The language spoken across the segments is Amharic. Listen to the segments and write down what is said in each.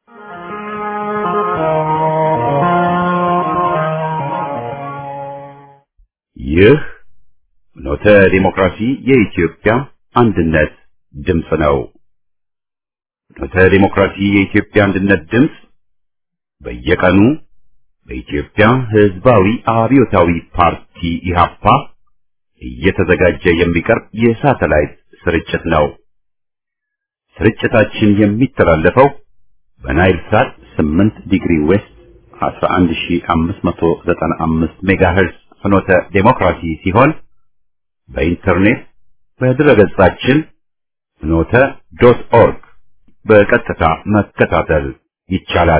ይህ ኖተ ዲሞክራሲ የኢትዮጵያ አንድነት ድምፅ ነው። ኖተ ዲሞክራሲ የኢትዮጵያ አንድነት ድምፅ በየቀኑ በኢትዮጵያ ሕዝባዊ አብዮታዊ ፓርቲ ኢህአፓ እየተዘጋጀ የሚቀርብ የሳተላይት ስርጭት ነው። ስርጭታችን የሚተላለፈው በናይል ሳት 8 ዲግሪ ዌስት 11595 ሜጋሄርዝ ፍኖተ ዴሞክራሲ ሲሆን በኢንተርኔት በድረገጻችን ፍኖተ ዶት ኦርግ በቀጥታ መከታተል ይቻላል።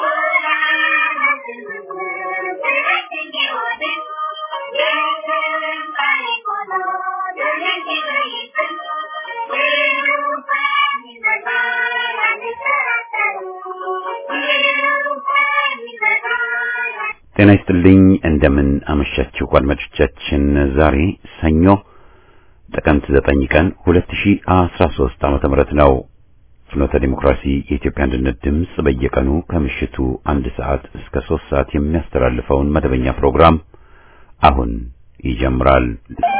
ጤና ይስጥልኝ። እንደምን አመሻችሁ አድማጮቻችን። ዛሬ ሰኞ ጥቅምት 9 ቀን 2013 ዓመተ ምህረት ነው። ፍኖተ ዲሞክራሲ የኢትዮጵያ አንድነት ድምፅ በየቀኑ ከምሽቱ አንድ ሰዓት እስከ ሶስት ሰዓት የሚያስተላልፈውን መደበኛ ፕሮግራም አሁን ይጀምራል።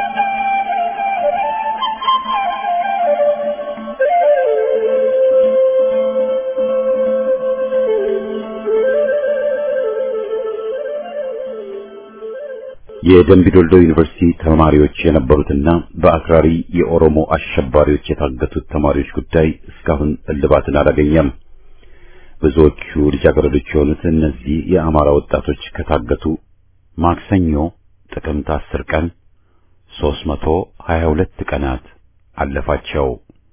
የደምቢዶልዶ ዩኒቨርሲቲ ተማሪዎች የነበሩትና በአክራሪ የኦሮሞ አሸባሪዎች የታገቱት ተማሪዎች ጉዳይ እስካሁን እልባትን አላገኘም። ብዙዎቹ ልጃገረዶች የሆኑት እነዚህ የአማራ ወጣቶች ከታገቱ ማክሰኞ ጥቅምት አስር ቀን 322 ቀናት አለፋቸው።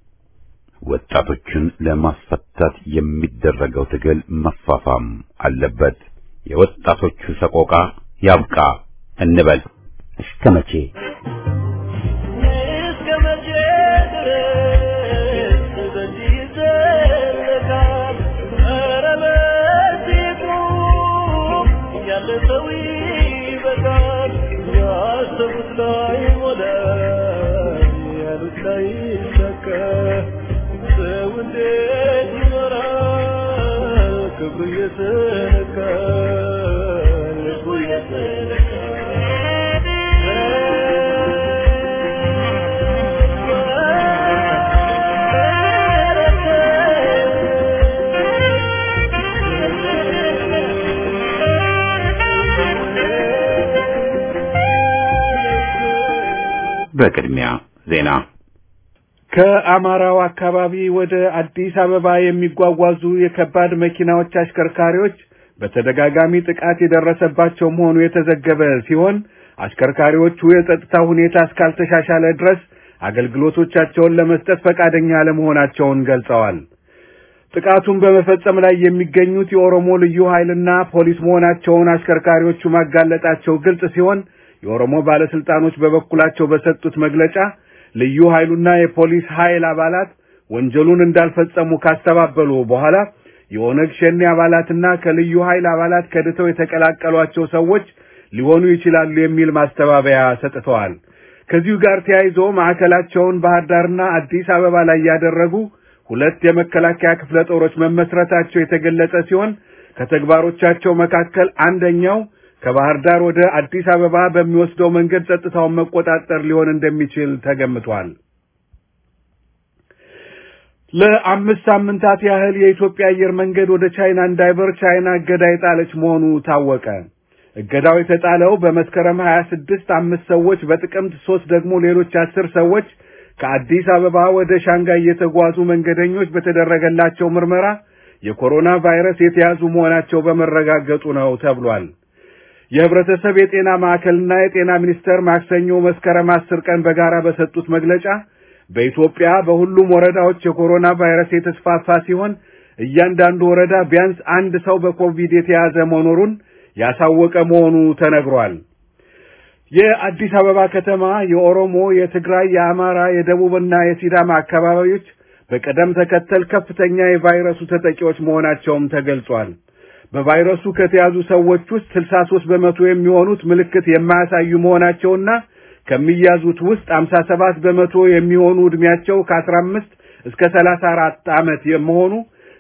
ወጣቶቹን ለማስፈታት የሚደረገው ትግል መፋፋም አለበት። የወጣቶቹ ሰቆቃ ያብቃ እንበል። እስከ መቼ እስከ መቼ ድረስ በዚህ ይዘለቃል? ኧረ በዚህ ቁም፣ ያለ ሰው ይበቃል። ያሰቡት ላይ ሞላ፣ ያሉት ላይ ይሳካ። ሰው እንዴት ይኖራል? ክብሩ እየተነካ ልቡ በቅድሚያ ዜና ከአማራው አካባቢ ወደ አዲስ አበባ የሚጓጓዙ የከባድ መኪናዎች አሽከርካሪዎች በተደጋጋሚ ጥቃት የደረሰባቸው መሆኑ የተዘገበ ሲሆን አሽከርካሪዎቹ የጸጥታ ሁኔታ እስካልተሻሻለ ድረስ አገልግሎቶቻቸውን ለመስጠት ፈቃደኛ አለመሆናቸውን ገልጸዋል። ጥቃቱን በመፈጸም ላይ የሚገኙት የኦሮሞ ልዩ ኃይልና ፖሊስ መሆናቸውን አሽከርካሪዎቹ ማጋለጣቸው ግልጽ ሲሆን የኦሮሞ ባለስልጣኖች በበኩላቸው በሰጡት መግለጫ ልዩ ኃይሉና የፖሊስ ኃይል አባላት ወንጀሉን እንዳልፈጸሙ ካስተባበሉ በኋላ የኦነግ ሸኔ አባላትና ከልዩ ኃይል አባላት ከድተው የተቀላቀሏቸው ሰዎች ሊሆኑ ይችላሉ የሚል ማስተባበያ ሰጥተዋል። ከዚሁ ጋር ተያይዞ ማዕከላቸውን ባህር ዳርና አዲስ አበባ ላይ ያደረጉ ሁለት የመከላከያ ክፍለ ጦሮች መመስረታቸው የተገለጸ ሲሆን ከተግባሮቻቸው መካከል አንደኛው ከባህር ዳር ወደ አዲስ አበባ በሚወስደው መንገድ ጸጥታውን መቆጣጠር ሊሆን እንደሚችል ተገምቷል። ለአምስት ሳምንታት ያህል የኢትዮጵያ አየር መንገድ ወደ ቻይና እንዳይበር ቻይና እገዳ የጣለች መሆኑ ታወቀ። እገዳው የተጣለው በመስከረም 26 አምስት ሰዎች በጥቅምት ሶስት ደግሞ ሌሎች አስር ሰዎች ከአዲስ አበባ ወደ ሻንጋይ የተጓዙ መንገደኞች በተደረገላቸው ምርመራ የኮሮና ቫይረስ የተያዙ መሆናቸው በመረጋገጡ ነው ተብሏል። የህብረተሰብ የጤና ማዕከልና የጤና ሚኒስቴር ማክሰኞ መስከረም አስር ቀን በጋራ በሰጡት መግለጫ በኢትዮጵያ በሁሉም ወረዳዎች የኮሮና ቫይረስ የተስፋፋ ሲሆን እያንዳንዱ ወረዳ ቢያንስ አንድ ሰው በኮቪድ የተያዘ መኖሩን ያሳወቀ መሆኑ ተነግሯል። የአዲስ አበባ ከተማ የኦሮሞ፣ የትግራይ፣ የአማራ፣ የደቡብና የሲዳማ አካባቢዎች በቅደም ተከተል ከፍተኛ የቫይረሱ ተጠቂዎች መሆናቸውም ተገልጿል። በቫይረሱ ከተያዙ ሰዎች ውስጥ 63 በመቶ የሚሆኑት ምልክት የማያሳዩ መሆናቸውና ከሚያዙት ውስጥ 57 በመቶ የሚሆኑ ዕድሜያቸው ከ15 እስከ 34 ዓመት የመሆኑ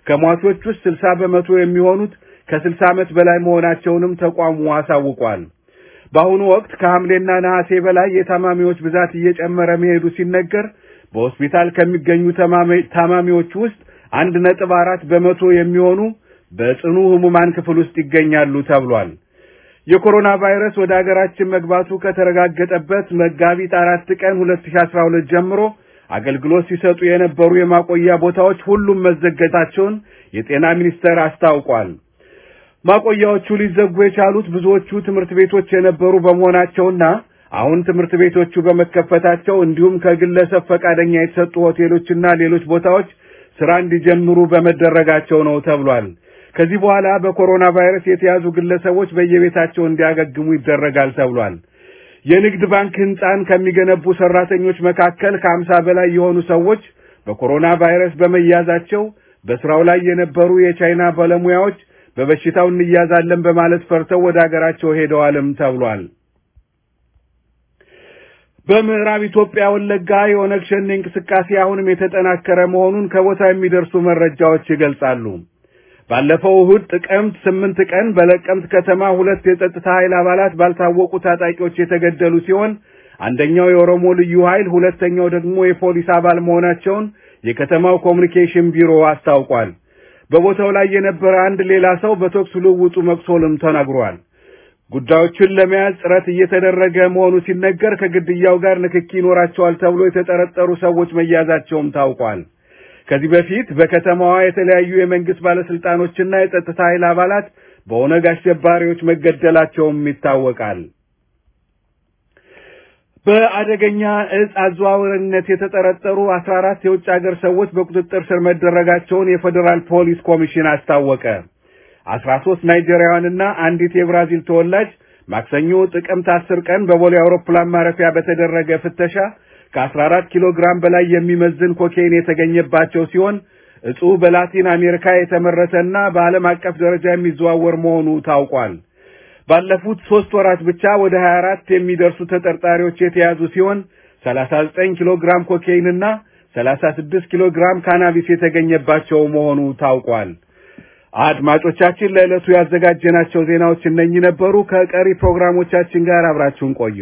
ከሟቾች ውስጥ ስልሳ በመቶ የሚሆኑት ከስልሳ ዓመት በላይ መሆናቸውንም ተቋሙ አሳውቋል። በአሁኑ ወቅት ከሐምሌና ነሐሴ በላይ የታማሚዎች ብዛት እየጨመረ መሄዱ ሲነገር በሆስፒታል ከሚገኙ ታማሚዎች ውስጥ አንድ ነጥብ አራት በመቶ የሚሆኑ በጽኑ ህሙማን ክፍል ውስጥ ይገኛሉ ተብሏል። የኮሮና ቫይረስ ወደ አገራችን መግባቱ ከተረጋገጠበት መጋቢት አራት ቀን 2012 ጀምሮ አገልግሎት ሲሰጡ የነበሩ የማቆያ ቦታዎች ሁሉም መዘገታቸውን የጤና ሚኒስቴር አስታውቋል። ማቆያዎቹ ሊዘጉ የቻሉት ብዙዎቹ ትምህርት ቤቶች የነበሩ በመሆናቸውና አሁን ትምህርት ቤቶቹ በመከፈታቸው እንዲሁም ከግለሰብ ፈቃደኛ የተሰጡ ሆቴሎችና ሌሎች ቦታዎች ስራ እንዲጀምሩ በመደረጋቸው ነው ተብሏል። ከዚህ በኋላ በኮሮና ቫይረስ የተያዙ ግለሰቦች በየቤታቸው እንዲያገግሙ ይደረጋል ተብሏል። የንግድ ባንክ ህንፃን ከሚገነቡ ሰራተኞች መካከል ከአምሳ በላይ የሆኑ ሰዎች በኮሮና ቫይረስ በመያዛቸው በስራው ላይ የነበሩ የቻይና ባለሙያዎች በበሽታው እንያዛለን በማለት ፈርተው ወደ አገራቸው ሄደዋልም ተብሏል። በምዕራብ ኢትዮጵያ ወለጋ የኦነግ ሸኔ እንቅስቃሴ አሁንም የተጠናከረ መሆኑን ከቦታ የሚደርሱ መረጃዎች ይገልጻሉ። ባለፈው እሁድ ጥቅምት ስምንት ቀን በለቀምት ከተማ ሁለት የጸጥታ ኃይል አባላት ባልታወቁ ታጣቂዎች የተገደሉ ሲሆን አንደኛው የኦሮሞ ልዩ ኃይል ሁለተኛው ደግሞ የፖሊስ አባል መሆናቸውን የከተማው ኮሚኒኬሽን ቢሮ አስታውቋል። በቦታው ላይ የነበረ አንድ ሌላ ሰው በተኩስ ልውውጡ መቁሰሉም ተናግሯል። ጉዳዮችን ለመያዝ ጥረት እየተደረገ መሆኑ ሲነገር ከግድያው ጋር ንክኪ ይኖራቸዋል ተብሎ የተጠረጠሩ ሰዎች መያዛቸውም ታውቋል። ከዚህ በፊት በከተማዋ የተለያዩ የመንግስት ባለስልጣኖችና የጸጥታ ኃይል አባላት በኦነግ አሸባሪዎች መገደላቸውም ይታወቃል። በአደገኛ እጽ አዘዋዋሪነት የተጠረጠሩ አስራ አራት የውጭ ሀገር ሰዎች በቁጥጥር ስር መደረጋቸውን የፌዴራል ፖሊስ ኮሚሽን አስታወቀ። አስራ ሶስት ናይጄሪያውያንና አንዲት የብራዚል ተወላጅ ማክሰኞ ጥቅምት አስር ቀን በቦሌ አውሮፕላን ማረፊያ በተደረገ ፍተሻ ከአስራ አራት ኪሎ ግራም በላይ የሚመዝን ኮኬይን የተገኘባቸው ሲሆን እጹ በላቲን አሜሪካ የተመረተና በዓለም አቀፍ ደረጃ የሚዘዋወር መሆኑ ታውቋል። ባለፉት ሶስት ወራት ብቻ ወደ 24 የሚደርሱ ተጠርጣሪዎች የተያዙ ሲሆን 39 ኪሎ ግራም ኮኬይንና 36 ኪሎ ግራም ካናቢስ የተገኘባቸው መሆኑ ታውቋል። አድማጮቻችን ለዕለቱ ያዘጋጀናቸው ዜናዎች እነኚህ ነበሩ። ከቀሪ ፕሮግራሞቻችን ጋር አብራችሁን ቆዩ።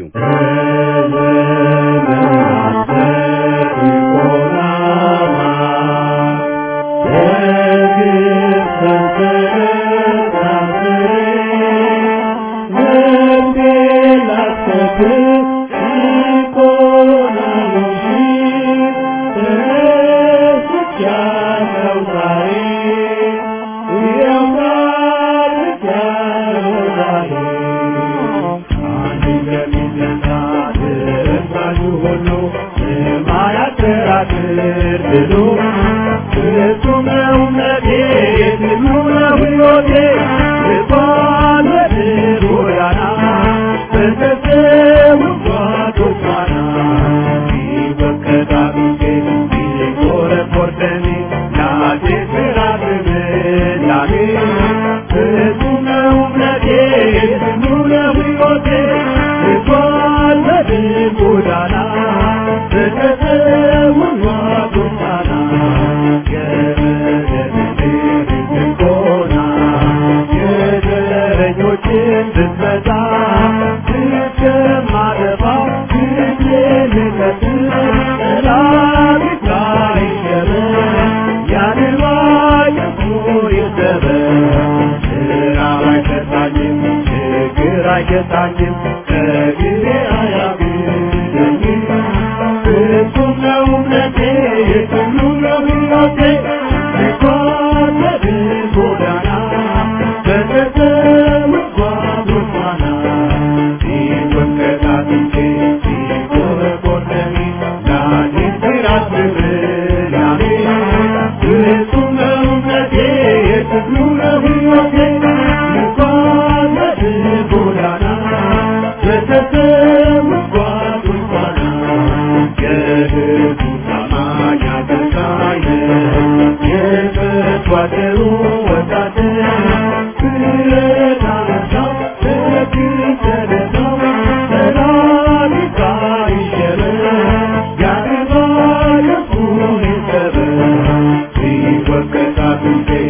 Thank you.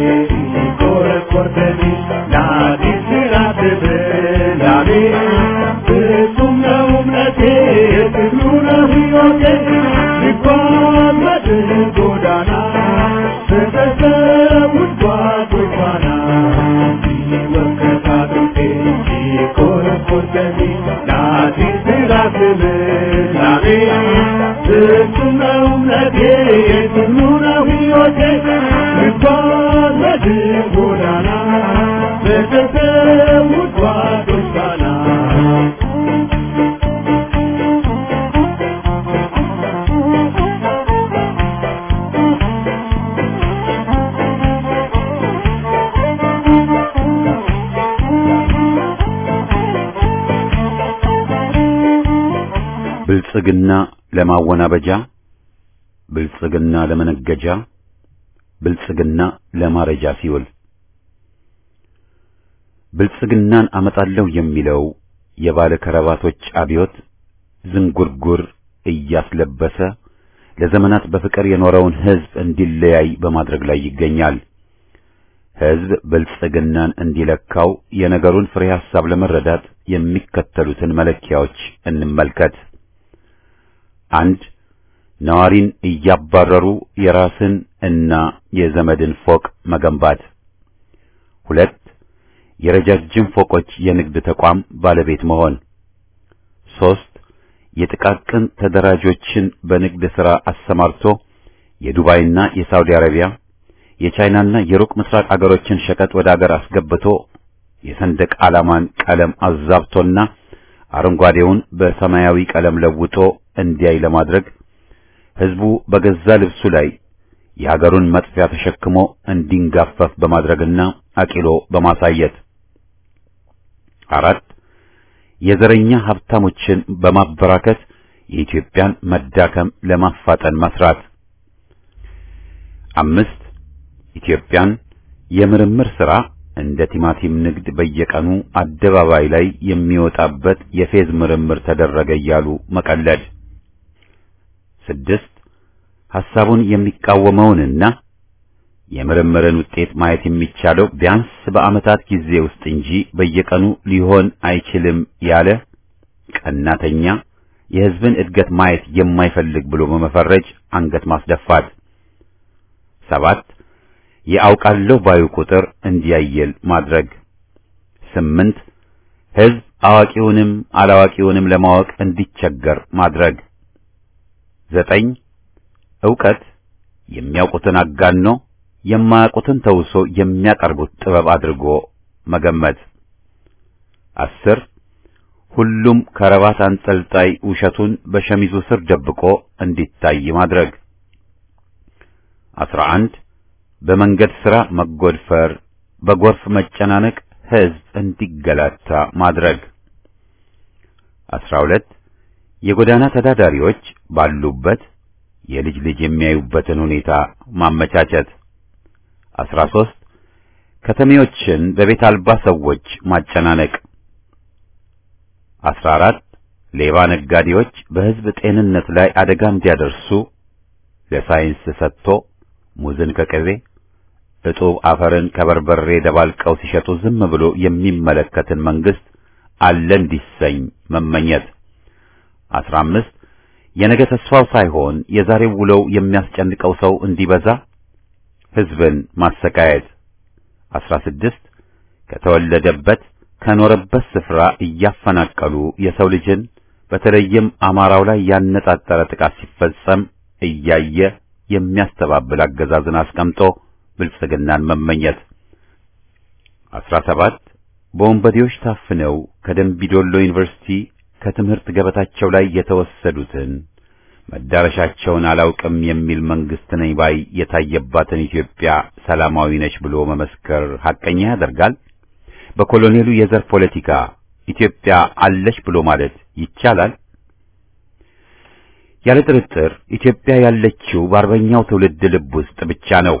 ውዷ ጎባና ሲወከታቶቴ ሲኮረኮርከቴ ናቴ ስላስብ ላቤ ፍጹም ነው እምነቴ ጽኑ ነው ሕይወቴ እንኳን በድል ጎዳና በተሰው ውዷ ጎባና ብልጽግና ለማወናበጃ፣ ብልጽግና ለመነገጃ፣ ብልጽግና ለማረጃ ሲውል ብልጽግናን አመጣለሁ የሚለው የባለ ከረባቶች አብዮት ዝንጉርጉር እያስለበሰ ለዘመናት በፍቅር የኖረውን ሕዝብ እንዲለያይ በማድረግ ላይ ይገኛል። ሕዝብ ብልጽግናን እንዲለካው የነገሩን ፍሬ ሐሳብ ለመረዳት የሚከተሉትን መለኪያዎች እንመልከት። አንድ ነዋሪን እያባረሩ የራስን እና የዘመድን ፎቅ መገንባት። ሁለት የረጃጅም ፎቆች የንግድ ተቋም ባለቤት መሆን። ሶስት የጥቃቅን ተደራጆችን በንግድ ሥራ አሰማርቶ የዱባይና የሳውዲ አረቢያ የቻይናና የሩቅ ምስራቅ አገሮችን ሸቀጥ ወደ አገር አስገብቶ የሰንደቅ ዓላማን ቀለም አዛብቶና አረንጓዴውን በሰማያዊ ቀለም ለውጦ እንዲያይ ለማድረግ ሕዝቡ በገዛ ልብሱ ላይ የሀገሩን መጥፊያ ተሸክሞ እንዲንጋፈፍ በማድረግና አቂሎ በማሳየት አራት የዘረኛ ሀብታሞችን በማበራከት የኢትዮጵያን መዳከም ለማፋጠን መስራት። አምስት ኢትዮጵያን የምርምር ሥራ እንደ ቲማቲም ንግድ በየቀኑ አደባባይ ላይ የሚወጣበት የፌዝ ምርምር ተደረገ እያሉ መቀለድ። ስድስት ሐሳቡን የሚቃወመውንና የምርምርን ውጤት ማየት የሚቻለው ቢያንስ በዓመታት ጊዜ ውስጥ እንጂ በየቀኑ ሊሆን አይችልም ያለ ቀናተኛ የሕዝብን እድገት ማየት የማይፈልግ ብሎ በመፈረጅ አንገት ማስደፋት። ሰባት የአውቃለሁ ባዩ ቁጥር እንዲያየል ማድረግ። ስምንት ሕዝብ አዋቂውንም አላዋቂውንም ለማወቅ እንዲቸገር ማድረግ። ዘጠኝ ዕውቀት የሚያውቁትን አጋኖ የማያውቁትን ተውሶ የሚያቀርቡት ጥበብ አድርጎ መገመት። አስር ሁሉም ከረባት አንጠልጣይ ውሸቱን በሸሚዙ ስር ደብቆ እንዲታይ ማድረግ። አስራ አንድ በመንገድ ሥራ መጎድፈር፣ በጎርፍ መጨናነቅ ሕዝብ እንዲገላታ ማድረግ። አስራ ሁለት የጎዳና ተዳዳሪዎች ባሉበት የልጅ ልጅ የሚያዩበትን ሁኔታ ማመቻቸት። አስራ ሦስት ከተሜዎችን በቤት አልባ ሰዎች ማጨናነቅ። አስራ አራት ሌባ ነጋዴዎች በሕዝብ ጤንነት ላይ አደጋ እንዲያደርሱ ለሳይንስ ሰጥቶ ሙዝን ከቅቤ እጡብ አፈርን ከበርበሬ ደባልቀው ሲሸጡ ዝም ብሎ የሚመለከትን መንግስት አለ እንዲሰኝ መመኘት። አስራ አምስት የነገ ተስፋው ሳይሆን የዛሬው ውለው የሚያስጨንቀው ሰው እንዲበዛ ሕዝብን ማሰቃየት። አስራ ስድስት ከተወለደበት ከኖረበት ስፍራ እያፈናቀሉ የሰው ልጅን በተለይም አማራው ላይ ያነጣጠረ ጥቃት ሲፈጸም እያየ የሚያስተባብል አገዛዝን አስቀምጦ ብልጽግናን መመኘት። አስራ ሰባት በወንበዴዎች ታፍነው ከደምቢዶሎ ዩኒቨርሲቲ ከትምህርት ገበታቸው ላይ የተወሰዱትን መዳረሻቸውን አላውቅም የሚል መንግስት ነኝ ባይ የታየባትን ኢትዮጵያ ሰላማዊ ነች ብሎ መመስከር ሐቀኛ ያደርጋል። በኮሎኔሉ የዘር ፖለቲካ ኢትዮጵያ አለች ብሎ ማለት ይቻላል? ያለ ጥርጥር ኢትዮጵያ ያለችው በአርበኛው ትውልድ ልብ ውስጥ ብቻ ነው።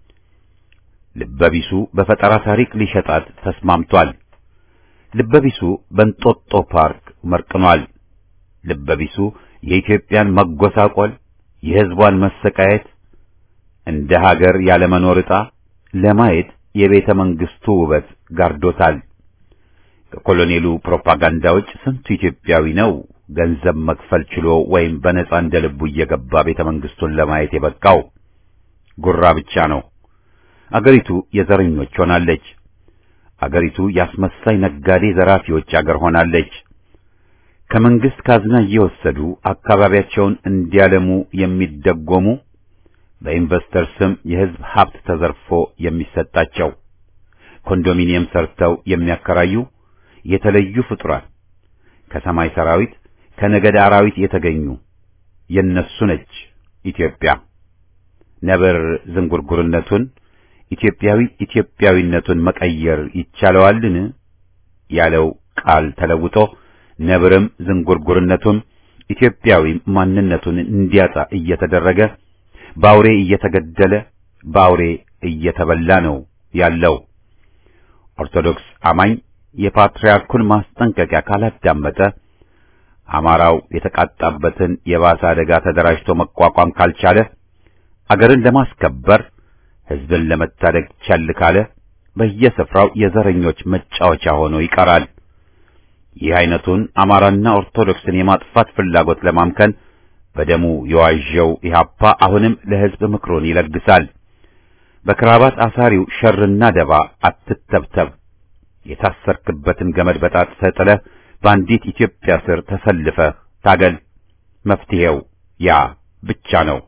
ልበቢሱ በፈጠራ ታሪክ ሊሸጣት ተስማምቷል። ልበቢሱ በእንጦጦ ፓርክ መርቅኗል። ልበቢሱ የኢትዮጵያን መጎሳቆል፣ የሕዝቧን መሰቃየት፣ እንደ ሀገር ያለመኖር ዕጣ ለማየት የቤተ መንግስቱ ውበት ጋርዶታል። ከኮሎኔሉ ፕሮፓጋንዳ ውጭ ስንቱ ኢትዮጵያዊ ነው ገንዘብ መክፈል ችሎ ወይም በነጻ እንደ ልቡ እየገባ ቤተ መንግስቱን ለማየት የበቃው? ጉራ ብቻ ነው። አገሪቱ የዘረኞች ሆናለች። አገሪቱ የአስመሳይ ነጋዴ ዘራፊዎች አገር ሆናለች። ከመንግስት ካዝና እየወሰዱ አካባቢያቸውን እንዲያለሙ የሚደጎሙ በኢንቨስተር ስም የህዝብ ሀብት ተዘርፎ የሚሰጣቸው ኮንዶሚኒየም ሰርተው የሚያከራዩ የተለዩ ፍጡራን ከሰማይ ሰራዊት ከነገድ አራዊት የተገኙ የነሱ ነች ኢትዮጵያ። ነብር ዝንጉርጉርነቱን ኢትዮጵያዊ ኢትዮጵያዊነቱን መቀየር ይቻለዋልን ያለው ቃል ተለውጦ ነብርም ዝንጉርጉርነቱን ኢትዮጵያዊ ማንነቱን እንዲያጣ እየተደረገ በአውሬ እየተገደለ በአውሬ እየተበላ ነው ያለው። ኦርቶዶክስ አማኝ የፓትርያርኩን ማስጠንቀቂያ ካላዳመጠ አማራው የተቃጣበትን የባሰ አደጋ ተደራጅቶ መቋቋም ካልቻለ አገርን ለማስከበር ሕዝብን ለመታደግ ቸል ካለ በየስፍራው የዘረኞች መጫወቻ ሆኖ ይቀራል። ይህ አይነቱን አማራና ኦርቶዶክስን የማጥፋት ፍላጎት ለማምከን በደሙ የዋዠው ኢህአፓ አሁንም ለሕዝብ ምክሩን ይለግሳል። በክራባት አሳሪው ሸርና ደባ አትተብተብ፣ የታሰርክበትን ገመድ በጣጥሰህ ጥለህ በአንዲት ኢትዮጵያ ስር ተሰልፈህ ታገል። መፍትሄው ያ ብቻ ነው።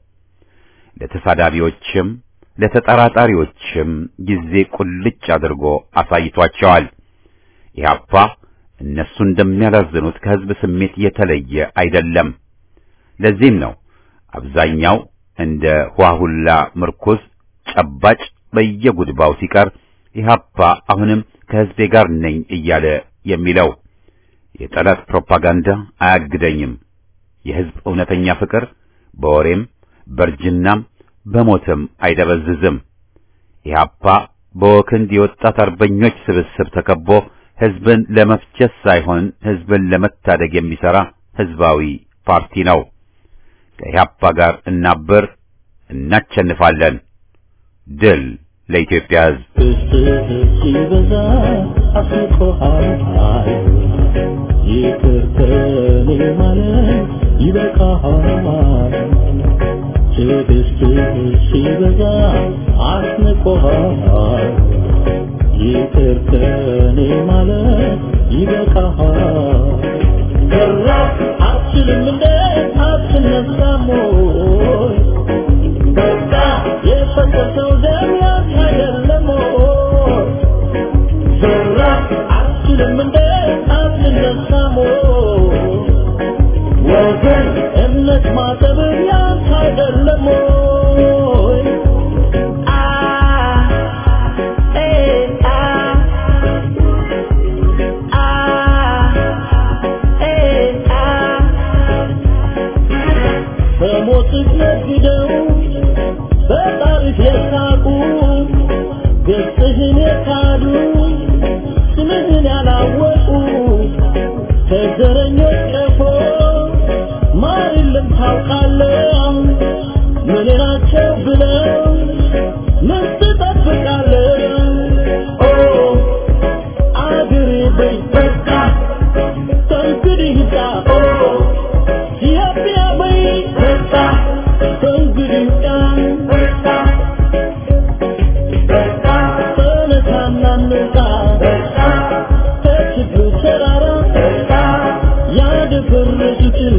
ለተሳዳቢዎችም ለተጠራጣሪዎችም ጊዜ ቁልጭ አድርጎ አሳይቷቸዋል። ኢህአፓ እነሱ እንደሚያላዝኑት ከሕዝብ ስሜት የተለየ አይደለም። ለዚህም ነው አብዛኛው እንደ ዋሁላ ምርኩዝ ጨባጭ በየጉድባው ሲቀር ኢህአፓ አሁንም ከሕዝቤ ጋር ነኝ እያለ የሚለው። የጠላት ፕሮፓጋንዳ አያግደኝም። የሕዝብ እውነተኛ ፍቅር በወሬም በእርጅናም በሞትም አይደበዝዝም። ኢህአፓ በወክንድ የወጣት አርበኞች ስብስብ ተከቦ ሕዝብን ለመፍጀት ሳይሆን ሕዝብን ለመታደግ የሚሠራ ሕዝባዊ ፓርቲ ነው። ከኢህአፓ ጋር እናብር፣ እናቸንፋለን። ድል ለኢትዮጵያ ሕዝብ። ሲበዛ አስቆሃል ይቅር ከኔ ማለት ይበቃሃል። ትዕግስትህ ሲበዛ አስንቆሃል ይቅር ከኔ ማለት ይበቃሃል። ሰራ አትችልም እንደ አትነሳም ወይ? በቃ የፈሰሰው ደም ያንተ አይደለም ወይ? ሰራ አትችልም እንደ አትነሳም ወይ? ወገን እምነት ማጠብ ያንተ አይደለም ወይ? አ ኤ አ አ ኤ አ በሞትህ ነግደው በጣሪፍ የሳቁ ገጽህን የካዱ ስምህን ያላወቁ ከዘረኞች ቀፎ ማር የለም ታውቃለህ ምን ናቸው ብለው ምን ትጠብቃለህ ኦ አገሬ በይ በቃ ከእንግዲህ ሂዳ ኦ ኢትዮጵያ በይ በቃ ከእንግዲህ ሂዳ ተነሳና እንውጣ ከችግሩ ተራራ ያደፈረሱትን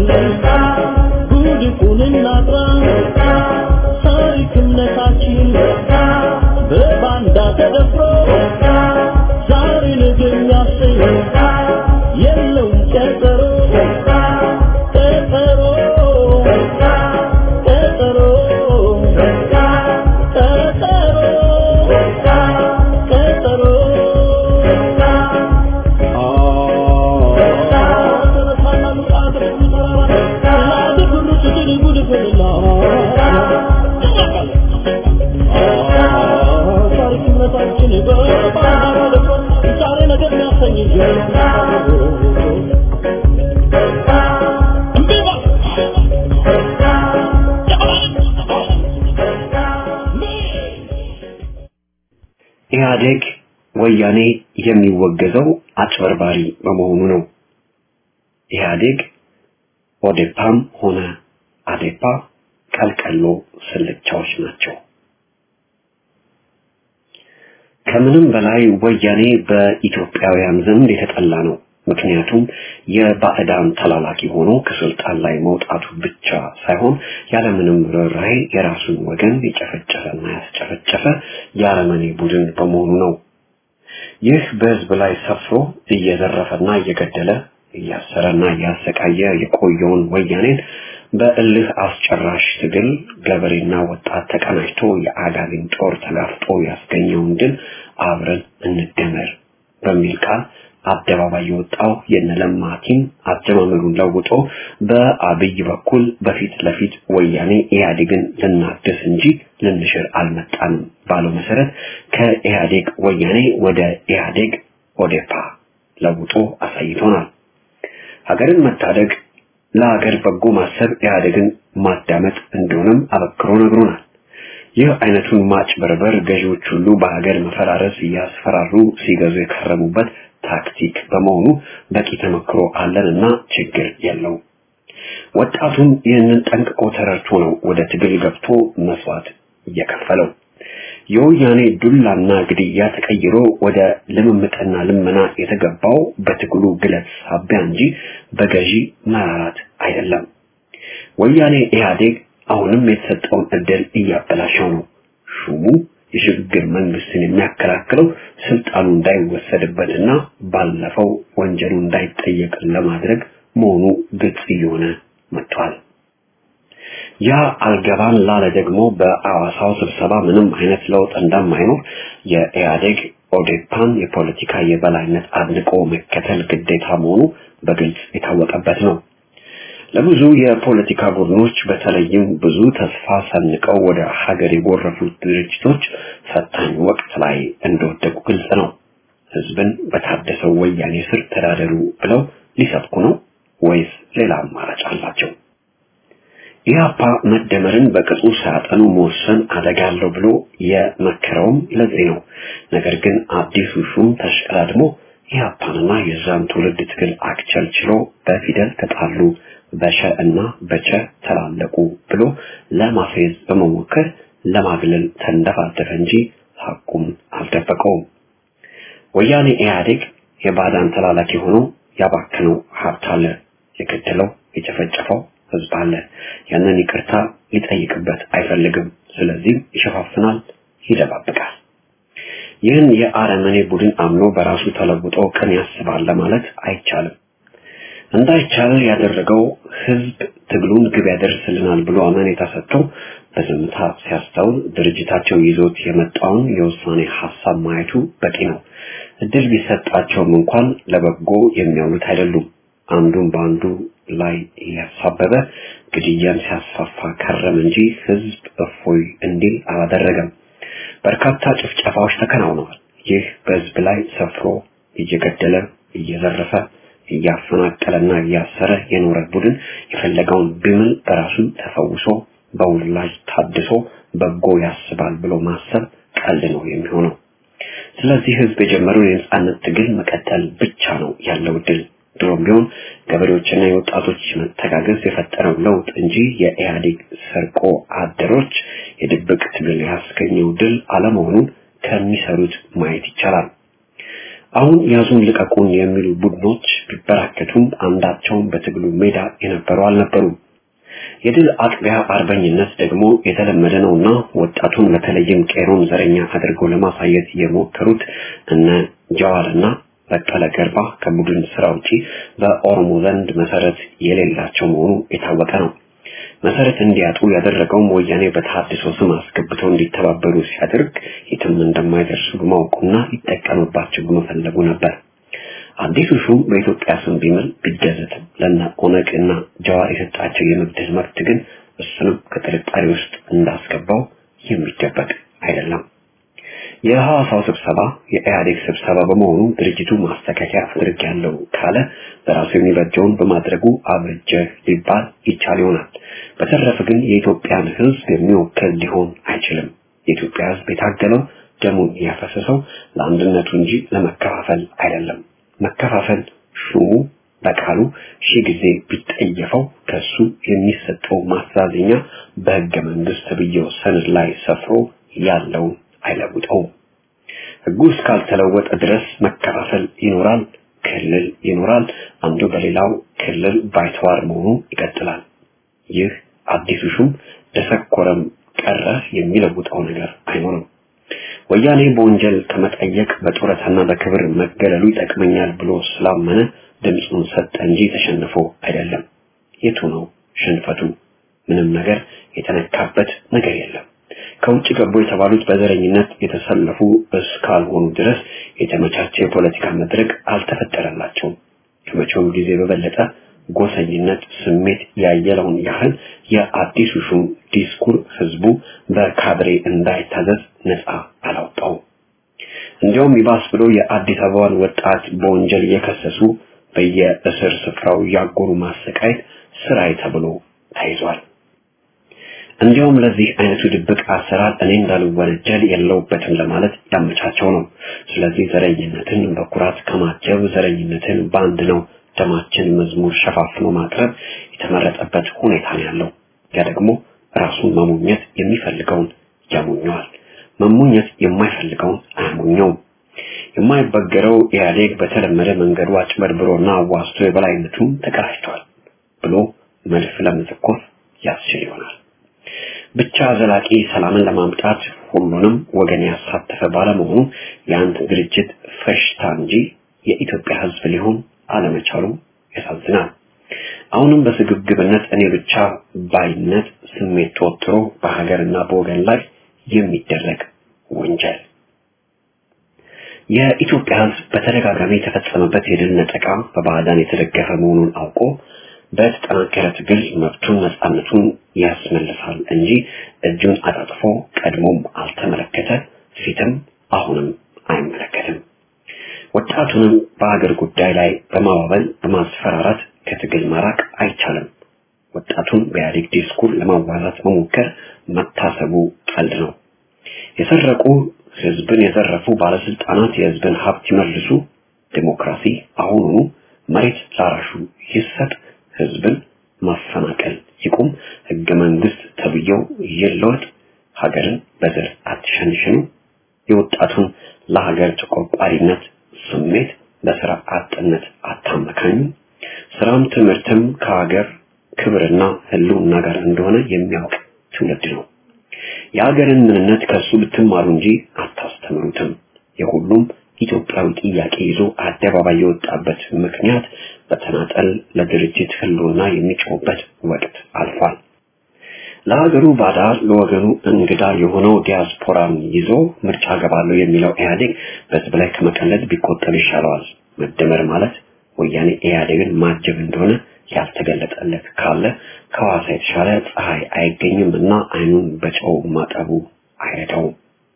ጉድፉን እናጥራ ታሪክ እምነታችን በባንዳ ተደፍሮ ዛሬ ነገ የሚያሰኝ የለውም ቀጠሮ ቀጠሮ ቀጠሮ ቀጠሮ ኢህአዴግ ወያኔ የሚወገዘው አጭበርባሪ በመሆኑ ነው። ኢህአዴግ ኦዴፓም ሆነ አዴፓ ቀልቀሎ ስልቻዎች ናቸው። ከምንም በላይ ወያኔ በኢትዮጵያውያን ዘንድ የተጠላ ነው። ምክንያቱም የባዕዳን ተላላኪ ሆኖ ከስልጣን ላይ መውጣቱ ብቻ ሳይሆን ያለምንም ርኅራኄ የራሱን ወገን የጨፈጨፈና ያስጨፈጨፈ የአረመኔ ቡድን በመሆኑ ነው። ይህ በህዝብ ላይ ሰፍሮ እየዘረፈና እየገደለ እያሰረና እያሰቃየ የቆየውን ወያኔን በእልህ አስጨራሽ ትግል ገበሬና ወጣት ተቀናጅቶ የአጋዚን ጦር ተጋፍጦ ያስገኘውን ድል አብረን እንደመር በሚል ቃል አደባባይ የወጣው የነለማ ቲም አጀማመሩን ለውጦ በአብይ በኩል በፊት ለፊት ወያኔ ኢህአዴግን ልናድስ እንጂ ልንሽር አልመጣንም ባለው መሰረት ከኢህአዴግ ወያኔ ወደ ኢህአዴግ ኦዴፓ ለውጦ አሳይቶናል። ሀገርን መታደግ ለሀገር በጎ ማሰብ ኢህአዴግን ማዳመጥ እንደሆነም አበክሮ ነግሮናል። ይህ አይነቱን ማጭበርበር ገዢዎች ሁሉ በሀገር መፈራረስ እያስፈራሩ ሲገዙ የከረሙበት ታክቲክ በመሆኑ በቂ ተመክሮ አለንና ችግር የለው። ወጣቱም ይህንን ጠንቅቆ ተረድቶ ነው ወደ ትግል ገብቶ መስዋዕት እየከፈለው። የወያኔ ዱላና ግድያ ተቀይሮ ወደ ልምምጥና ልመና የተገባው በትግሉ ግለት ሳቢያ እንጂ በገዢ መራራት አይደለም። ወያኔ ኢህአዴግ አሁንም የተሰጠውን እድል እያበላሸው ነው። ሹሙ የሽግግር መንግስትን የሚያከላክለው ስልጣኑ እንዳይወሰድበትና ባለፈው ወንጀሉ እንዳይጠየቅ ለማድረግ መሆኑ ግልጽ እየሆነ መጥቷል። ያ አልገባን ላለ ደግሞ በአዋሳው ስብሰባ ምንም አይነት ለውጥ እንደማይኖር የኢህአዴግ ኦዴፓን የፖለቲካ የበላይነት አድንቆ መከተል ግዴታ መሆኑ በግልጽ የታወቀበት ነው። ለብዙ የፖለቲካ ቡድኖች በተለይም ብዙ ተስፋ ሰንቀው ወደ ሀገር የጎረፉት ድርጅቶች ፈታኝ ወቅት ላይ እንደወደቁ ግልጽ ነው። ህዝብን በታደሰው ወያኔ ስር ተዳደሩ ብለው ሊሰብኩ ነው ወይስ ሌላ አማራጭ አላቸው? ኢህአፓ መደመርን በቅጡ ሳያጠኑ መወሰን አደጋ አለው ብሎ የመከረውም ለዚህ ነው። ነገር ግን አዲሱ ሹም ተሽቀዳድሞ ኢህአፓንና የዛን ትውልድ ትግል አክቸልችሎ በፊደል ተጣሉ በሸ እና በቸ ተላለቁ ብሎ ለማፌዝ በመሞከር ለማግለል ተንደፋደፈ እንጂ ሐቁም አልደበቀውም። ወያኔ ኢህአዴግ የባዳን ተላላኪ ሆኖ ያባክነው ሀብት አለ፣ የገደለው የጨፈጨፈው ህዝብ አለ። ያንን ይቅርታ ሊጠይቅበት አይፈልግም። ስለዚህም ይሸፋፍናል፣ ይደባብቃል። ይህን የአረመኔ ቡድን አምኖ በራሱ ተለውጦ ቀን ያስባል ለማለት አይቻልም። እንዳይቻል ያደረገው ህዝብ ትግሉን ግብ ያደርስልናል ብሎ አመኔታ ሰጥቶ በዝምታ ሲያስተውል ድርጅታቸው ይዞት የመጣውን የውሳኔ ሀሳብ ማየቱ በቂ ነው። እድል ቢሰጣቸውም እንኳን ለበጎ የሚያውሉት አይደሉም። አንዱን በአንዱ ላይ እያሳበበ ግድያን ሲያስፋፋ ከረም እንጂ ህዝብ እፎይ እንዲል አላደረገም። በርካታ ጭፍጨፋዎች ተከናውነዋል። ይህ በህዝብ ላይ ሰፍሮ እየገደለ እየዘረፈ እያፈናቀለና እያሰረ የኖረ ቡድን የፈለገውን ቢምል በራሱ ተፈውሶ በውላጅ ታድሶ በጎ ያስባል ብሎ ማሰብ ቀልድ ነው የሚሆነው። ስለዚህ ህዝብ የጀመረውን የነጻነት ትግል መቀጠል ብቻ ነው ያለው ድል። ድሮም ቢሆን ገበሬዎችና የወጣቶች መተጋገዝ የፈጠረው ለውጥ እንጂ የኢህአዴግ ሰርቆ አደሮች የድብቅ ትግል ያስገኘው ድል አለመሆኑን ከሚሰሩት ማየት ይቻላል። አሁን ያዙን ልቀቁን የሚሉ ቡድኖች ቢበራከቱም አንዳቸውም በትግሉ ሜዳ የነበሩ አልነበሩም። የድል አጥቢያ አርበኝነት ደግሞ የተለመደ ነውና ወጣቱን በተለይም ቄሮን ዘረኛ አድርገው ለማሳየት የሞከሩት እነ ጀዋርና በቀለ ገርባ ከቡድን ስራ ውጪ በኦሮሞ ዘንድ መሰረት የሌላቸው መሆኑ የታወቀ ነው። መሰረት እንዲያጡ ያደረገውም ወያኔ በተሐድሶ ስም አስገብተው እንዲተባበሩ ሲያደርግ የትም እንደማይደርሱ በማወቁና ሊጠቀምባቸው በመፈለጉ ነበር። አዲሱ ሹም በኢትዮጵያ ስም ቢምል ቢገዘትም ለነ ኦነግ እና ጀዋር የሰጣቸው የመግደል መብት ግን እሱንም ከጥርጣሬ ውስጥ እንዳስገባው የሚደበቅ አይደለም። የሐዋሳው ስብሰባ የኢህአዴግ ስብሰባ በመሆኑ ድርጅቱ ማስተካከያ አድርጌያለሁ ካለ በራሱ የሚበጀውን በማድረጉ አብርጀ ሊባል ይቻል ይሆናል። በተረፈ ግን የኢትዮጵያን ሕዝብ የሚወክል ሊሆን አይችልም። የኢትዮጵያ ሕዝብ የታገለው ደሙን ያፈሰሰው ለአንድነቱ እንጂ ለመከፋፈል አይደለም። መከፋፈል ሹሙ በቃሉ ሺህ ጊዜ ቢጠየፈው ከሱ የሚሰጠው ማስተዛዘኛ በሕገ መንግስት ብየው ሰነድ ላይ ሰፍሮ ያለውን አይለውጠውም። ህጉ እስካልተለወጠ ድረስ መከፋፈል ይኖራል፣ ክልል ይኖራል። አንዱ በሌላው ክልል ባይተዋር መሆኑ ይቀጥላል። ይህ አዲሱ ሹም ደሰኮረም ቀረ የሚለውጠው ነገር አይኖርም። ወያኔ በወንጀል ከመጠየቅ በጡረታና በክብር መገለሉ ይጠቅመኛል ብሎ ስላመነ ድምፁን ሰጠ እንጂ ተሸንፎ አይደለም። የቱ ነው ሽንፈቱ? ምንም ነገር የተነካበት ነገር የለም። ከውጭ ገቡ የተባሉት በዘረኝነት የተሰለፉ እስካልሆኑ ድረስ የተመቻቸ የፖለቲካ መድረክ አልተፈጠረላቸውም። ከመቼውም ጊዜ በበለጠ ጎሰኝነት ስሜት ያየለውን ያህል የአዲሱ ሹም ዲስኩር ህዝቡ በካድሬ እንዳይታዘዝ ነፃ አላውጣውም። እንዲያውም ይባስ ብሎ የአዲስ አበባን ወጣት በወንጀል እየከሰሱ በየእስር ስፍራው ያጎሩ ማሰቃየት ስራይ ተብሎ ተይዟል። እንዲያውም ለዚህ አይነቱ ድብቅ አሰራር እኔ እንዳልወነጀል የለውበትም ለማለት ያመቻቸው ነው። ስለዚህ ዘረኝነትን በኩራት ከማጀብ ዘረኝነትን በአንድ ነው ደማችን መዝሙር ሸፋፍኖ ማቅረብ የተመረጠበት ሁኔታ ነው ያለው። ያ ደግሞ ራሱን መሞኘት የሚፈልገውን ያሞኘዋል፣ መሞኘት የማይፈልገውን አያሞኘውም። የማይበገረው ኢህአዴግ በተለመደ መንገዱ አጭበርብሮና አዋስቶ የበላይነቱን ተቀዳጅቷል ብሎ መድፍ ለመተኮስ ያስችል ይሆናል። ብቻ ዘላቂ ሰላምን ለማምጣት ሁሉንም ወገን ያሳተፈ ባለመሆኑ የአንድ ድርጅት ፈሽታ እንጂ የኢትዮጵያ ሕዝብ ሊሆን አለመቻሉ ያሳዝናል። አሁንም በስግብግብነት እኔ ብቻ ባይነት ስሜት ተወጥሮ በሀገርና በወገን ላይ የሚደረግ ወንጀል የኢትዮጵያ ሕዝብ በተደጋጋሚ የተፈጸመበት የድል ነጠቃ በባዕዳን የተደገፈ መሆኑን አውቆ በተጠናከረ ትግል መብቱን ነፃነቱን ያስመልሳል እንጂ እጁን አጣጥፎ ቀድሞም አልተመለከተ፣ ፊትም አሁንም አይመለከትም። ወጣቱንም በአገር ጉዳይ ላይ በማባበል በማስፈራራት ከትግል ማራቅ አይቻልም። ወጣቱን በኢህአዴግ ዲስኩር ለማዋዛት መሞከር መታሰቡ ቀልድ ነው። የሰረቁ ህዝብን የዘረፉ ባለስልጣናት የህዝብን ሀብት ይመልሱ፣ ዲሞክራሲ አሁኑኑ መሬት ላራሹ ይሰጥ፣ ህዝብን ማፈናቀል ይቁም፣ ህገ መንግስት ተብዬው ይለወጥ፣ ሀገርን በዘር አትሸንሽኑ፣ የወጣቱን ለሀገር ተቆርቋሪነት ስሜት በስራ አጥነት አታመካኙ፣ ስራም ትምህርትም ከሀገር ክብርና ህልውና ጋር እንደሆነ የሚያውቅ ትውልድ ነው። የሀገርን ምንነት ከሱ ብትማሩ እንጂ አታስተምሩትም። የሁሉም ኢትዮጵያዊ ጥያቄ ይዞ አደባባይ የወጣበት ምክንያት በተናጠል ለድርጅት ህልውና የሚጮህበት ወቅት አልፏል። ለሀገሩ ባዳ ለወገኑ እንግዳ የሆነው ዲያስፖራን ይዞ ምርጫ ገባለሁ የሚለው ኢህአዴግ በህዝብ ላይ ከመቀለድ ቢቆጠብ ይሻለዋል። መደመር ማለት ወያኔ ኢህአዴግን ማጀብ እንደሆነ ያልተገለጠለት ካለ ከሐዋሳ የተሻለ ፀሐይ አይገኝም እና አይኑን በጨው ማጠቡ አይረዳውም።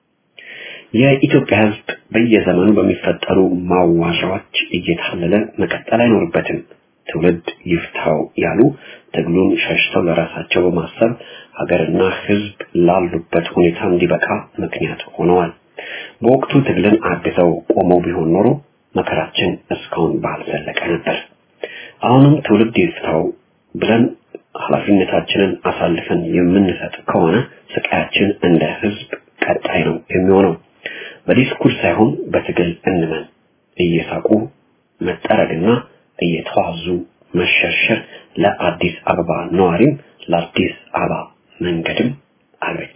የኢትዮጵያ ህዝብ በየዘመኑ በሚፈጠሩ ማዋዣዎች እየታለለ መቀጠል አይኖርበትም። ትውልድ ይፍታው ያሉ ትግሉን ሸሽተው ለራሳቸው በማሰብ ሀገርና ህዝብ ላሉበት ሁኔታ እንዲበቃ ምክንያት ሆነዋል። በወቅቱ ትግልን አግዘው ቆመው ቢሆን ኖሮ መከራችን እስካሁን ባልዘለቀ ነበር። አሁንም ትውልድ ይፍታው ብለን ኃላፊነታችንን አሳልፈን የምንሰጥ ከሆነ ስቃያችን እንደ ህዝብ ቀጣይ ነው የሚሆነው። በዲስኩር ሳይሆን በትግል እንመን። እየሳቁ መጠረግና እየተዋዙ መሸርሸር ለአዲስ አበባ ነዋሪም ለአዲስ አበባ መንገድም አልበጀ።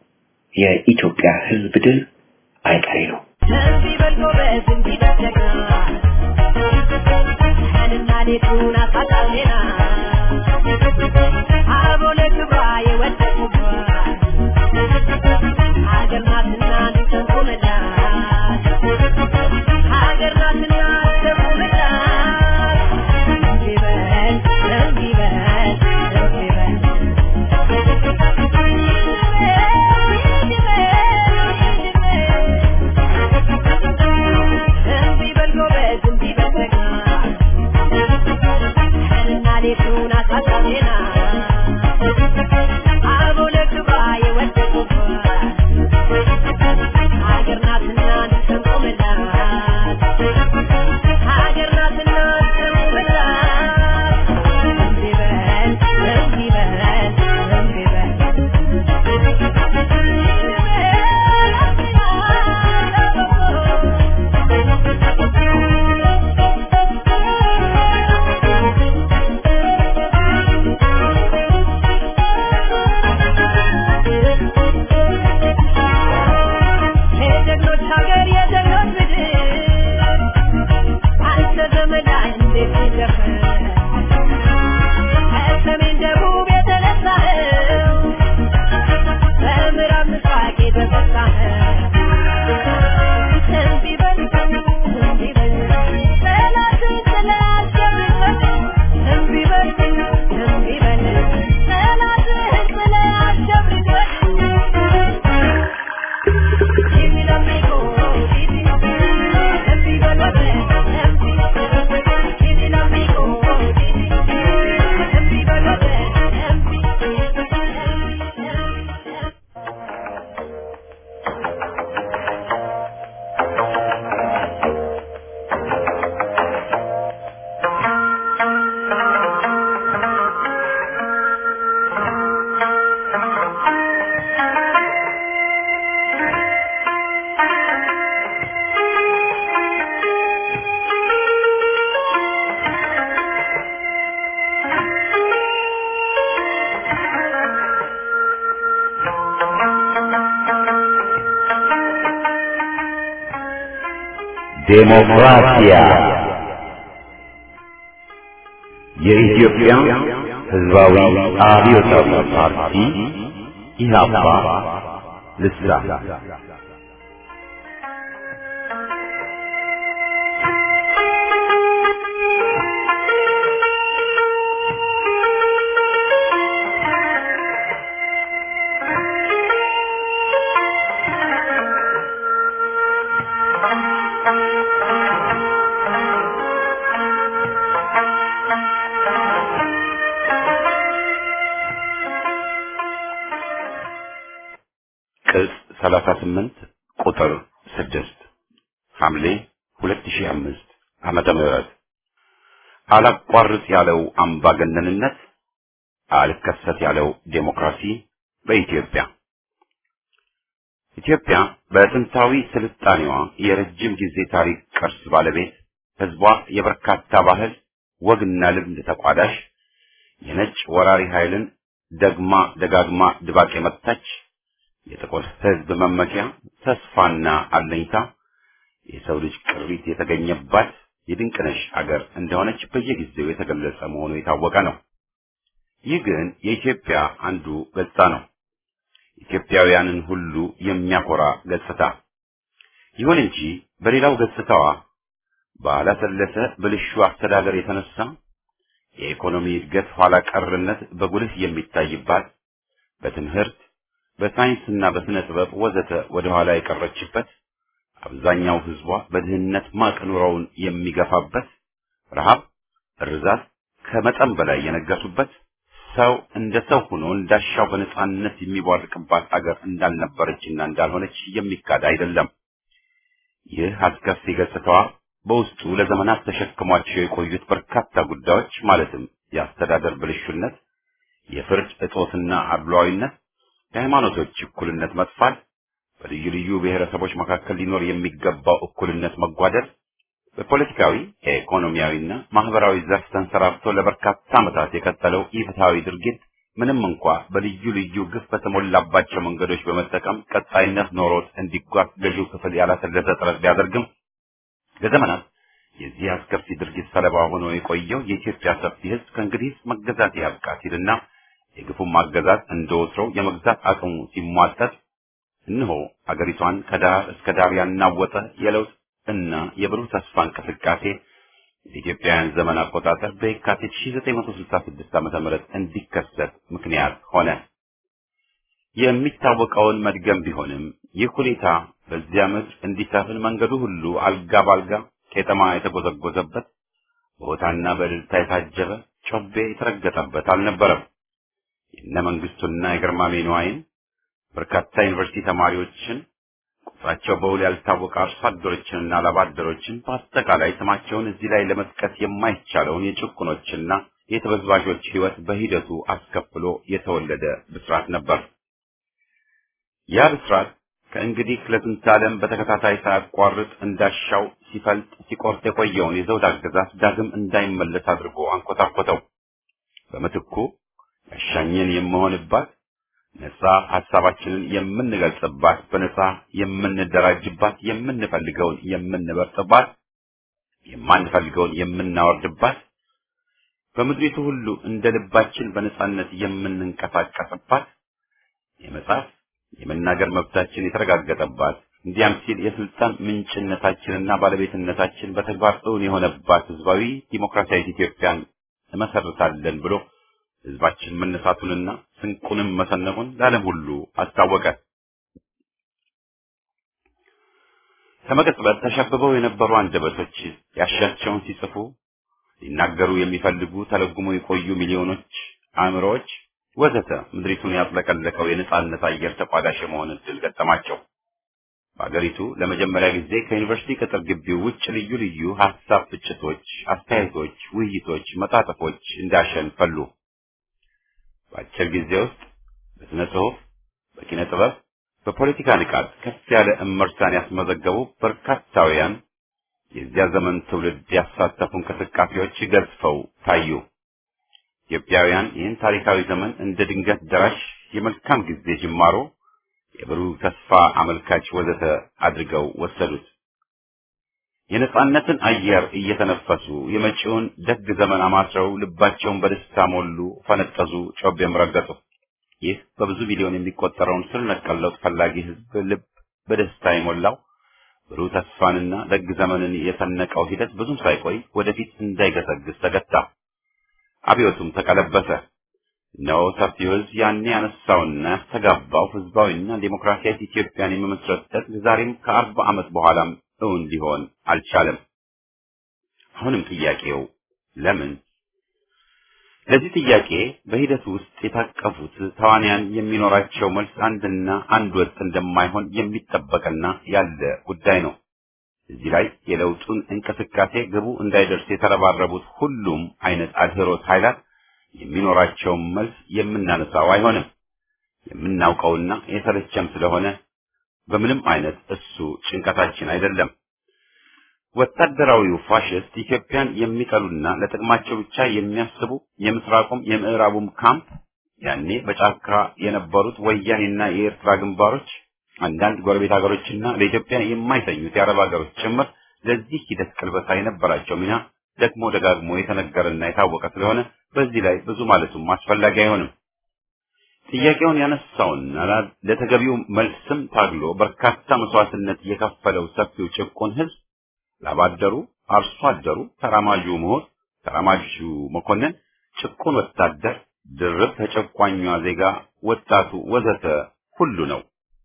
የኢትዮጵያ ህዝብ ድል አይቀሬ ነው። እንዲህ በል ጎበዝ፣ እንዲህ በል ጀግና፣ ቀንና ሌቱን አሳጣሌና አብሮ ለክብሯ የወደቁባት ሀገር ናትና እንሰንቁምላት ሀገር ናትና እንሰንቁምላት እንዲህ በል እንዲህ በል እንዲህ በል እንዲህ በል ጎበዝ፣ እንዲህ በል ጀግና፣ ቀንና ሌቱን አሳጣሌና አበው ለክብሯ የወደቁባት ሀገር ናትና ዴሞክራሲያ የኢትዮጵያ ሕዝባዊ አብዮታዊ ፓርቲ ኢህአፓ ልሳን ቅጽ 38 ቁጥር 6 ሐምሌ 2005 ዓመተ ምህረት አላቋርጥ ያለው አምባገነንነት አልከሰት ያለው ዴሞክራሲ በኢትዮጵያ ኢትዮጵያ በጥንታዊ ስልጣኔዋ የረጅም ጊዜ ታሪክ ቅርስ ባለቤት ህዝቧ የበርካታ ባህል ወግና ልምድ ተቋዳሽ የነጭ ወራሪ ኃይልን ደግማ ደጋግማ ድባቅ የመታች የጥቁር ህዝብ መመኪያ ተስፋና አለኝታ የሰው ልጅ ቅሪት የተገኘባት የድንቅነሽ አገር እንደሆነች በየጊዜው የተገለጸ መሆኑ የታወቀ ነው። ይህ ግን የኢትዮጵያ አንዱ ገጽታ ነው። ኢትዮጵያውያንን ሁሉ የሚያኮራ ገጽታ። ይሁን እንጂ በሌላው ገጽታዋ ባላሰለሰ ብልሹ አስተዳደር የተነሳ የኢኮኖሚ እድገት ኋላ ቀርነት በጉልህ የሚታይባት በትምህርት በሳይንስና በስነ ጥበብ ወዘተ ወደ ኋላ የቀረችበት አብዛኛው ህዝቧ በድህነት ማቅ ኑሮውን የሚገፋበት ረሃብ፣ እርዛት ከመጠን በላይ የነገሱበት ሰው እንደ ሰው ሆኖ እንዳሻው በነጻነት የሚቧርቅባት አገር እንዳልነበረችና እንዳልሆነች የሚካድ አይደለም። ይህ አስከፊ ገጽታዋ በውስጡ ለዘመናት ተሸክሟቸው የቆዩት በርካታ ጉዳዮች ማለትም የአስተዳደር ብልሹነት፣ የፍርድ እጦትና አድሏዊነት፣ የሃይማኖቶች እኩልነት መጥፋት፣ በልዩ ልዩ ብሔረሰቦች መካከል ሊኖር የሚገባው እኩልነት መጓደል፣ በፖለቲካዊ ኢኮኖሚያዊና ማህበራዊ ዘርፍ ተንሰራፍቶ ለበርካታ ዓመታት የቀጠለው ኢፍትሐዊ ድርጊት ምንም እንኳ በልዩ ልዩ ግፍ በተሞላባቸው መንገዶች በመጠቀም ቀጣይነት ኖሮት እንዲጓዝ ገዢው ክፍል ያላሰለሰ ጥረት ቢያደርግም ለዘመናት የዚህ አስከፊ ድርጊት ሰለባ ሆኖ የቆየው የኢትዮጵያ ሰፊ ሕዝብ ከእንግዲህ መገዛት ያብቃ ሲልና የግፉን ማገዛት እንደ ወትሮው የመግዛት አቅሙ ሲሟጠጥ እነሆ አገሪቷን ከዳር እስከ ዳር ያናወጠ የለውጥ እና የብሩህ ተስፋ እንቅስቃሴ የኢትዮጵያውያን ዘመን አቆጣጠር በየካቲት 1966 ዓ.ም እንዲከሰት ምክንያት ሆነ። የሚታወቀውን መድገም ቢሆንም ይህ ሁኔታ በዚያ ምድር እንዲሰፍን መንገዱ ሁሉ አልጋ ባልጋ ቄጠማ የተጎዘጎዘበት በሆታና በእልልታ የታጀበ ጮቤ የተረገጠበት አልነበረም። የነ መንግስቱና የግርማሜ ነዋይን በርካታ ዩኒቨርሲቲ ተማሪዎችን ቁጥራቸው በውል ያልታወቀ አርሶ አደሮችንና ላባደሮችን በአጠቃላይ ስማቸውን እዚህ ላይ ለመጥቀስ የማይቻለውን የጭቁኖችና የተበዝባዦች ሕይወት በሂደቱ አስከፍሎ የተወለደ ብስራት ነበር። ያ ብስራት ከእንግዲህ ለዝንተ ዓለም በተከታታይ ሳያቋርጥ እንዳሻው ሲፈልጥ ሲቆርጥ የቆየውን የዘውድ አገዛዝ ዳግም እንዳይመለስ አድርጎ አንኮታኮተው። በምትኩ ያሻኘን የምሆንባት ነጻ ሐሳባችንን የምንገልጽባት፣ በነጻ የምንደራጅባት፣ የምንፈልገውን የምንበርጥባት፣ የማንፈልገውን የምናወርድባት፣ በምድሪቱ ሁሉ እንደ ልባችን በነጻነት የምንንቀሳቀስባት፣ የመጻፍ የመናገር መብታችን የተረጋገጠባት፣ እንዲያም ሲል የስልጣን ምንጭነታችንና ባለቤትነታችን በተግባር እውን የሆነባት ህዝባዊ ዲሞክራሲያዊት ኢትዮጵያን እመሰርታለን ብሎ ህዝባችን መነሳቱንና ስንቁንም መሰነቁን ለዓለም ሁሉ አስታወቀ። ከመቀጽበት ተሸብበው የነበሩ አንደበቶች ያሻቸውን ሲጽፉ ሊናገሩ የሚፈልጉ ተለጉሞ የቆዩ ሚሊዮኖች አእምሮዎች ወዘተ ምድሪቱን ያጥለቀለቀው የነጻነት አየር ተቋዳሽ የመሆን እድል ገጠማቸው። በአገሪቱ ለመጀመሪያ ጊዜ ከዩኒቨርሲቲ ቅጥር ግቢው ውጭ ልዩ ልዩ ሀሳብ ፍጭቶች፣ አስተያየቶች፣ ውይይቶች፣ መጣጥፎች እንዳሸን ፈሉ። በአጭር ጊዜ ውስጥ በስነ ጽሁፍ፣ በኪነ ጥበብ፣ በፖለቲካ ንቃት ከፍ ያለ እመርታን ያስመዘገቡ በርካታውያን የዚያ ዘመን ትውልድ ያሳተፉ እንቅስቃሴዎች ገዝፈው ታዩ። ኢትዮጵያውያን ይህን ታሪካዊ ዘመን እንደ ድንገት ደራሽ የመልካም ጊዜ ጅማሮ፣ የብሩህ ተስፋ አመልካች ወዘተ አድርገው ወሰዱት። የነጻነትን አየር እየተነፈሱ የመጪውን ደግ ዘመን አማስረው ልባቸውን በደስታ ሞሉ፣ ፈነጠዙ፣ ጮቤም ረገጡ። ይህ በብዙ ሚሊዮን የሚቆጠረውን ስር ነቀል ለውጥ ፈላጊ ህዝብ ልብ በደስታ የሞላው ብሩህ ተስፋንና ደግ ዘመንን የሰነቀው ሂደት ብዙም ሳይቆይ ወደፊት እንዳይገሰግስ ተገታ። አብዮቱም ተቀለበሰ። ነው ሰፊው ህዝብ ያኔ ያነሳውና ያስተጋባው ህዝባዊና ዴሞክራሲያዊ ኢትዮጵያን የመመስረት ህልም ዛሬም ከአርባ ዓመት በኋላም እውን ሊሆን አልቻለም። አሁንም ጥያቄው ለምን? ለዚህ ጥያቄ በሂደቱ ውስጥ የታቀፉት ተዋንያን የሚኖራቸው መልስ አንድና አንድ ወጥ እንደማይሆን የሚጠበቅና ያለ ጉዳይ ነው። እዚህ ላይ የለውጡን እንቅስቃሴ ግቡ እንዳይደርስ የተረባረቡት ሁሉም አይነት አድህሮት ኃይላት የሚኖራቸውን መልስ የምናነሳው አይሆንም። የምናውቀውና የተለቸም ስለሆነ በምንም አይነት እሱ ጭንቀታችን አይደለም። ወታደራዊው ፋሽስት ኢትዮጵያን የሚጠሉና ለጥቅማቸው ብቻ የሚያስቡ የምስራቁም የምዕራቡም ካምፕ ያኔ በጫካ የነበሩት ወያኔና የኤርትራ ግንባሮች፣ አንዳንድ ጎረቤት ሀገሮችና ለኢትዮጵያ የማይተኙት የአረብ ሀገሮች ጭምር ለዚህ ሂደት ቅልበሳ የነበራቸው ሚና ደግሞ ደጋግሞ የተነገረና የታወቀ ስለሆነ በዚህ ላይ ብዙ ማለቱም አስፈላጊ አይሆንም። ጥያቄውን ያነሳውና ለተገቢው መልስም ታግሎ በርካታ መስዋዕትነት የከፈለው ሰፊው ጭቁን ህዝብ ላባደሩ፣ አርሶ አደሩ፣ ተራማጁ ምሁር፣ ተራማጁ መኮንን፣ ጭቁን ወታደር፣ ድርብ ተጨቋኟ ዜጋ፣ ወጣቱ ወዘተ ሁሉ ነው።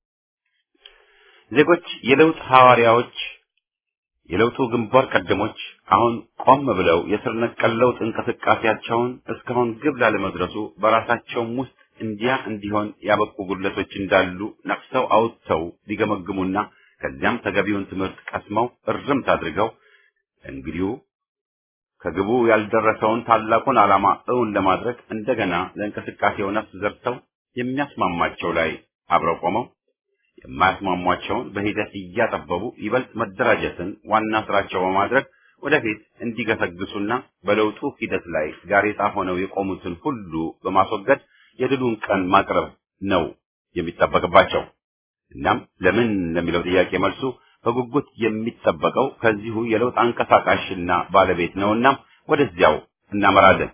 ዜጎች የለውጥ ሐዋርያዎች የለውጡ ግንባር ቀደሞች አሁን ቆም ብለው የስር ነቀል ለውጥ እንቅስቃሴያቸውን እስካሁን ግብ ላለመድረሱ በራሳቸውም ውስጥ እንዲያ እንዲሆን ያበቁ ጉድለቶች እንዳሉ ነፍሰው አውጥተው ሊገመግሙና ከዚያም ተገቢውን ትምህርት ቀስመው እርምት አድርገው እንግዲሁ ከግቡ ያልደረሰውን ታላቁን ዓላማ እውን ለማድረግ እንደገና ለእንቅስቃሴው ነፍስ ዘርተው የሚያስማማቸው ላይ አብረው ቆመው የማያስማሟቸውን በሂደት እያጠበቡ ይበልጥ መደራጀትን ዋና ስራቸው በማድረግ ወደፊት እንዲገሰግሱና በለውጡ ሂደት ላይ ጋሬጣ ሆነው የቆሙትን ሁሉ በማስወገድ የድሉን ቀን ማቅረብ ነው የሚጠበቅባቸው። እናም ለምን ለሚለው ጥያቄ መልሱ በጉጉት የሚጠበቀው ከዚሁ የለውጥ አንቀሳቃሽና ባለቤት ነውና ወደዚያው እናመራለን።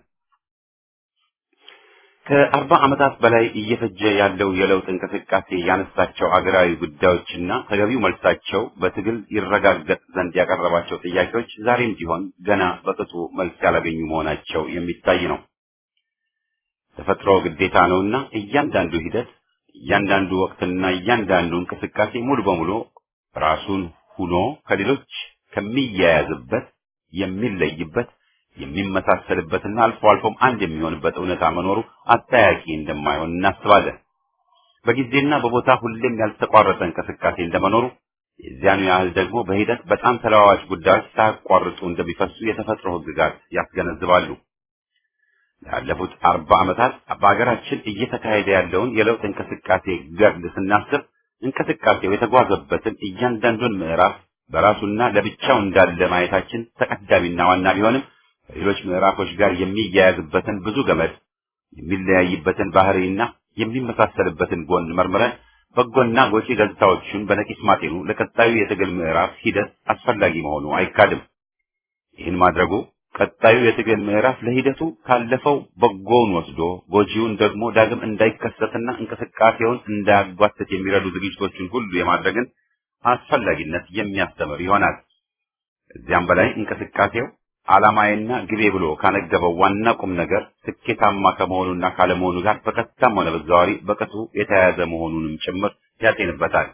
ከአርባ ዓመታት በላይ እየፈጀ ያለው የለውጥ እንቅስቃሴ ያነሳቸው አገራዊ ጉዳዮችና ተገቢው መልሳቸው በትግል ይረጋገጥ ዘንድ ያቀረባቸው ጥያቄዎች ዛሬም ቢሆን ገና በቅጡ መልስ ያላገኙ መሆናቸው የሚታይ ነው። ተፈጥሮ ግዴታ ነውና እያንዳንዱ ሂደት እያንዳንዱ ወቅትና እያንዳንዱ እንቅስቃሴ ሙሉ በሙሉ ራሱን ሁኖ ከሌሎች ከሚያያዝበት የሚለይበት የሚመሳሰልበትና አልፎ አልፎም አንድ የሚሆንበት እውነታ መኖሩ አጠያቂ እንደማይሆን እናስባለን። በጊዜና በቦታ ሁሌም ያልተቋረጠ እንቅስቃሴ እንደመኖሩ የዚያኑ ያህል ደግሞ በሂደት በጣም ተለዋዋጭ ጉዳዮች ሳያቋርጡ እንደሚፈሱ የተፈጥሮ ሕግጋት ያስገነዝባሉ። ላለፉት አርባ ዓመታት በሀገራችን እየተካሄደ ያለውን የለውጥ እንቅስቃሴ ገድል ስናስብ እንቅስቃሴው የተጓዘበትን እያንዳንዱን ምዕራፍ በራሱና ለብቻው እንዳለ ማየታችን ተቀዳሚና ዋና ቢሆንም ከሌሎች ምዕራፎች ጋር የሚያያዝበትን ብዙ ገመድ የሚለያይበትን ባህሪና የሚመሳሰልበትን ጎን መርምረን በጎና ጎጪ ገጽታዎቹን በነቂስ ማጤኑ ለቀጣዩ የትግል ምዕራፍ ሂደት አስፈላጊ መሆኑ አይካድም። ይህን ማድረጉ ቀጣዩ የትግል ምዕራፍ ለሂደቱ ካለፈው በጎውን ወስዶ ጎጂውን ደግሞ ዳግም እንዳይከሰትና እንቅስቃሴውን እንዳያጓትት የሚረዱ ዝግጅቶችን ሁሉ የማድረግን አስፈላጊነት የሚያስተምር ይሆናል። እዚያም በላይ እንቅስቃሴው ዓላማዬና ግቤ ብሎ ካነገበው ዋና ቁም ነገር ስኬታማ ከመሆኑና ካለመሆኑ ጋር በቀጥታም ሆነ በተዘዋዋሪ በቅጡ የተያያዘ መሆኑንም ጭምር ያጤንበታል።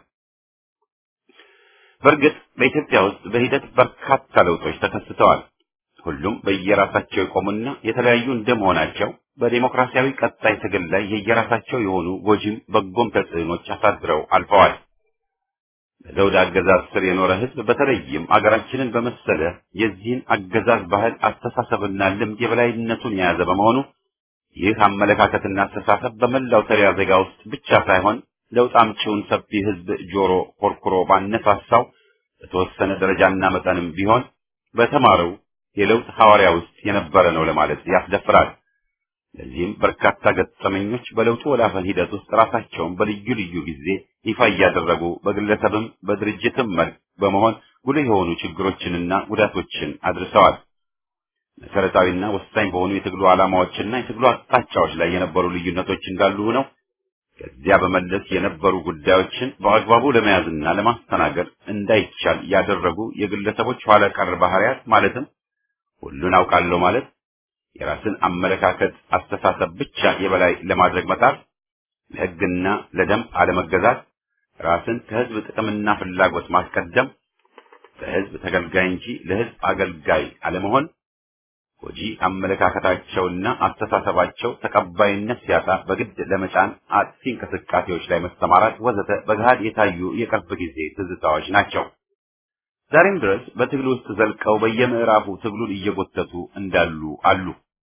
በእርግጥ በኢትዮጵያ ውስጥ በሂደት በርካታ ለውጦች ተከስተዋል። ሁሉም በየራሳቸው የቆሙና የተለያዩ እንደመሆናቸው በዴሞክራሲያዊ ቀጣይ ትግል ላይ የየራሳቸው የሆኑ ጎጂም በጎም ተጽዕኖች አሳድረው አልፈዋል። በዘውድ አገዛዝ ስር የኖረ ሕዝብ በተለይም አገራችንን በመሰለ የዚህን አገዛዝ ባህል አስተሳሰብና ልምድ የበላይነቱን የያዘ በመሆኑ ይህ አመለካከትና አስተሳሰብ በመላው ተሪያ ዜጋ ውስጥ ብቻ ሳይሆን ለውጥ አምጪውን ሰፊ ሕዝብ ጆሮ ኮርኩሮ ባነሳሳው በተወሰነ ደረጃና መጠንም ቢሆን በተማረው የለውጥ ሐዋርያ ውስጥ የነበረ ነው ለማለት ያስደፍራል። ለዚህም በርካታ ገጠመኞች በለውጡ ወላፈን ሂደት ውስጥ ራሳቸውን በልዩ ልዩ ጊዜ ይፋ እያደረጉ በግለሰብም በድርጅትም መልክ በመሆን ጉልህ የሆኑ ችግሮችንና ጉዳቶችን አድርሰዋል። መሰረታዊና ወሳኝ በሆኑ የትግሉ ዓላማዎችና የትግሉ አቅጣጫዎች ላይ የነበሩ ልዩነቶች እንዳሉ ሆነው ከዚያ በመለስ የነበሩ ጉዳዮችን በአግባቡ ለመያዝና ለማስተናገድ እንዳይቻል ያደረጉ የግለሰቦች ኋላ ቀር ባህሪያት ማለትም ሁሉን አውቃለሁ ማለት፣ የራስን አመለካከት አስተሳሰብ ብቻ የበላይ ለማድረግ መጣር፣ ለሕግና ለደንብ አለመገዛት፣ ራስን ከሕዝብ ጥቅምና ፍላጎት ማስቀደም፣ ለሕዝብ ተገልጋይ እንጂ ለሕዝብ አገልጋይ አለመሆን ጎጂ አመለካከታቸውና አስተሳሰባቸው ተቀባይነት ሲያጣ በግድ ለመጫን አጥፊ እንቅስቃሴዎች ላይ መሰማራት ወዘተ በገሃድ የታዩ የቅርብ ጊዜ ትዝታዎች ናቸው። ዛሬም ድረስ በትግል ውስጥ ዘልቀው በየምዕራፉ ትግሉን እየጎተቱ እንዳሉ አሉ።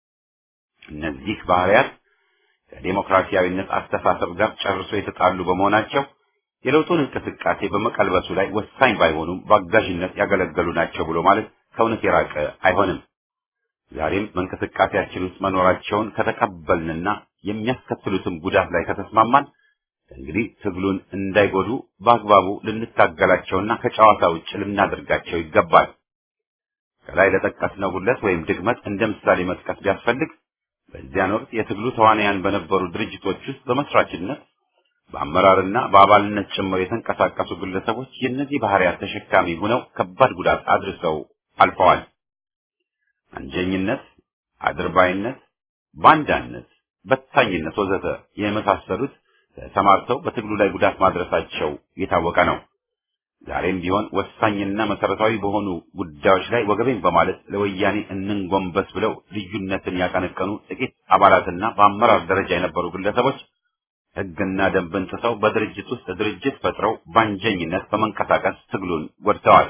እነዚህ ባህሪያት ከዴሞክራሲያዊነት አስተሳሰብ ጋር ጨርሶ የተጣሉ በመሆናቸው የለውጡን እንቅስቃሴ በመቀልበሱ ላይ ወሳኝ ባይሆኑም በአጋዥነት ያገለገሉ ናቸው ብሎ ማለት ከእውነት የራቀ አይሆንም። ዛሬም በእንቅስቃሴያችን ውስጥ መኖራቸውን ከተቀበልንና የሚያስከትሉትም ጉዳት ላይ ከተስማማን እንግዲህ ትግሉን እንዳይጎዱ በአግባቡ ልንታገላቸውና ከጨዋታ ውጭ ልናደርጋቸው ይገባል። ከላይ ለጠቀስነው ጉድለት ወይም ድክመት እንደ ምሳሌ መጥቀስ ቢያስፈልግ በዚያን ወቅት የትግሉ ተዋናያን በነበሩ ድርጅቶች ውስጥ በመስራችነት በአመራርና በአባልነት ጭምር የተንቀሳቀሱ ግለሰቦች የእነዚህ ባህሪያት ተሸካሚ ሆነው ከባድ ጉዳት አድርሰው አልፈዋል። አንጀኝነት፣ አድርባይነት፣ ባንዳነት፣ በታኝነት ወዘተ የመሳሰሉት ተሰማርተው በትግሉ ላይ ጉዳት ማድረሳቸው የታወቀ ነው። ዛሬም ቢሆን ወሳኝና መሰረታዊ በሆኑ ጉዳዮች ላይ ወገቤን በማለት ለወያኔ እንንጎንበስ ብለው ልዩነትን ያቀነቀኑ ጥቂት አባላትና በአመራር ደረጃ የነበሩ ግለሰቦች ሕግና ደንብን ጥሰው በድርጅት ውስጥ ድርጅት ፈጥረው ባንጀኝነት በመንቀሳቀስ ትግሉን ጎድተዋል።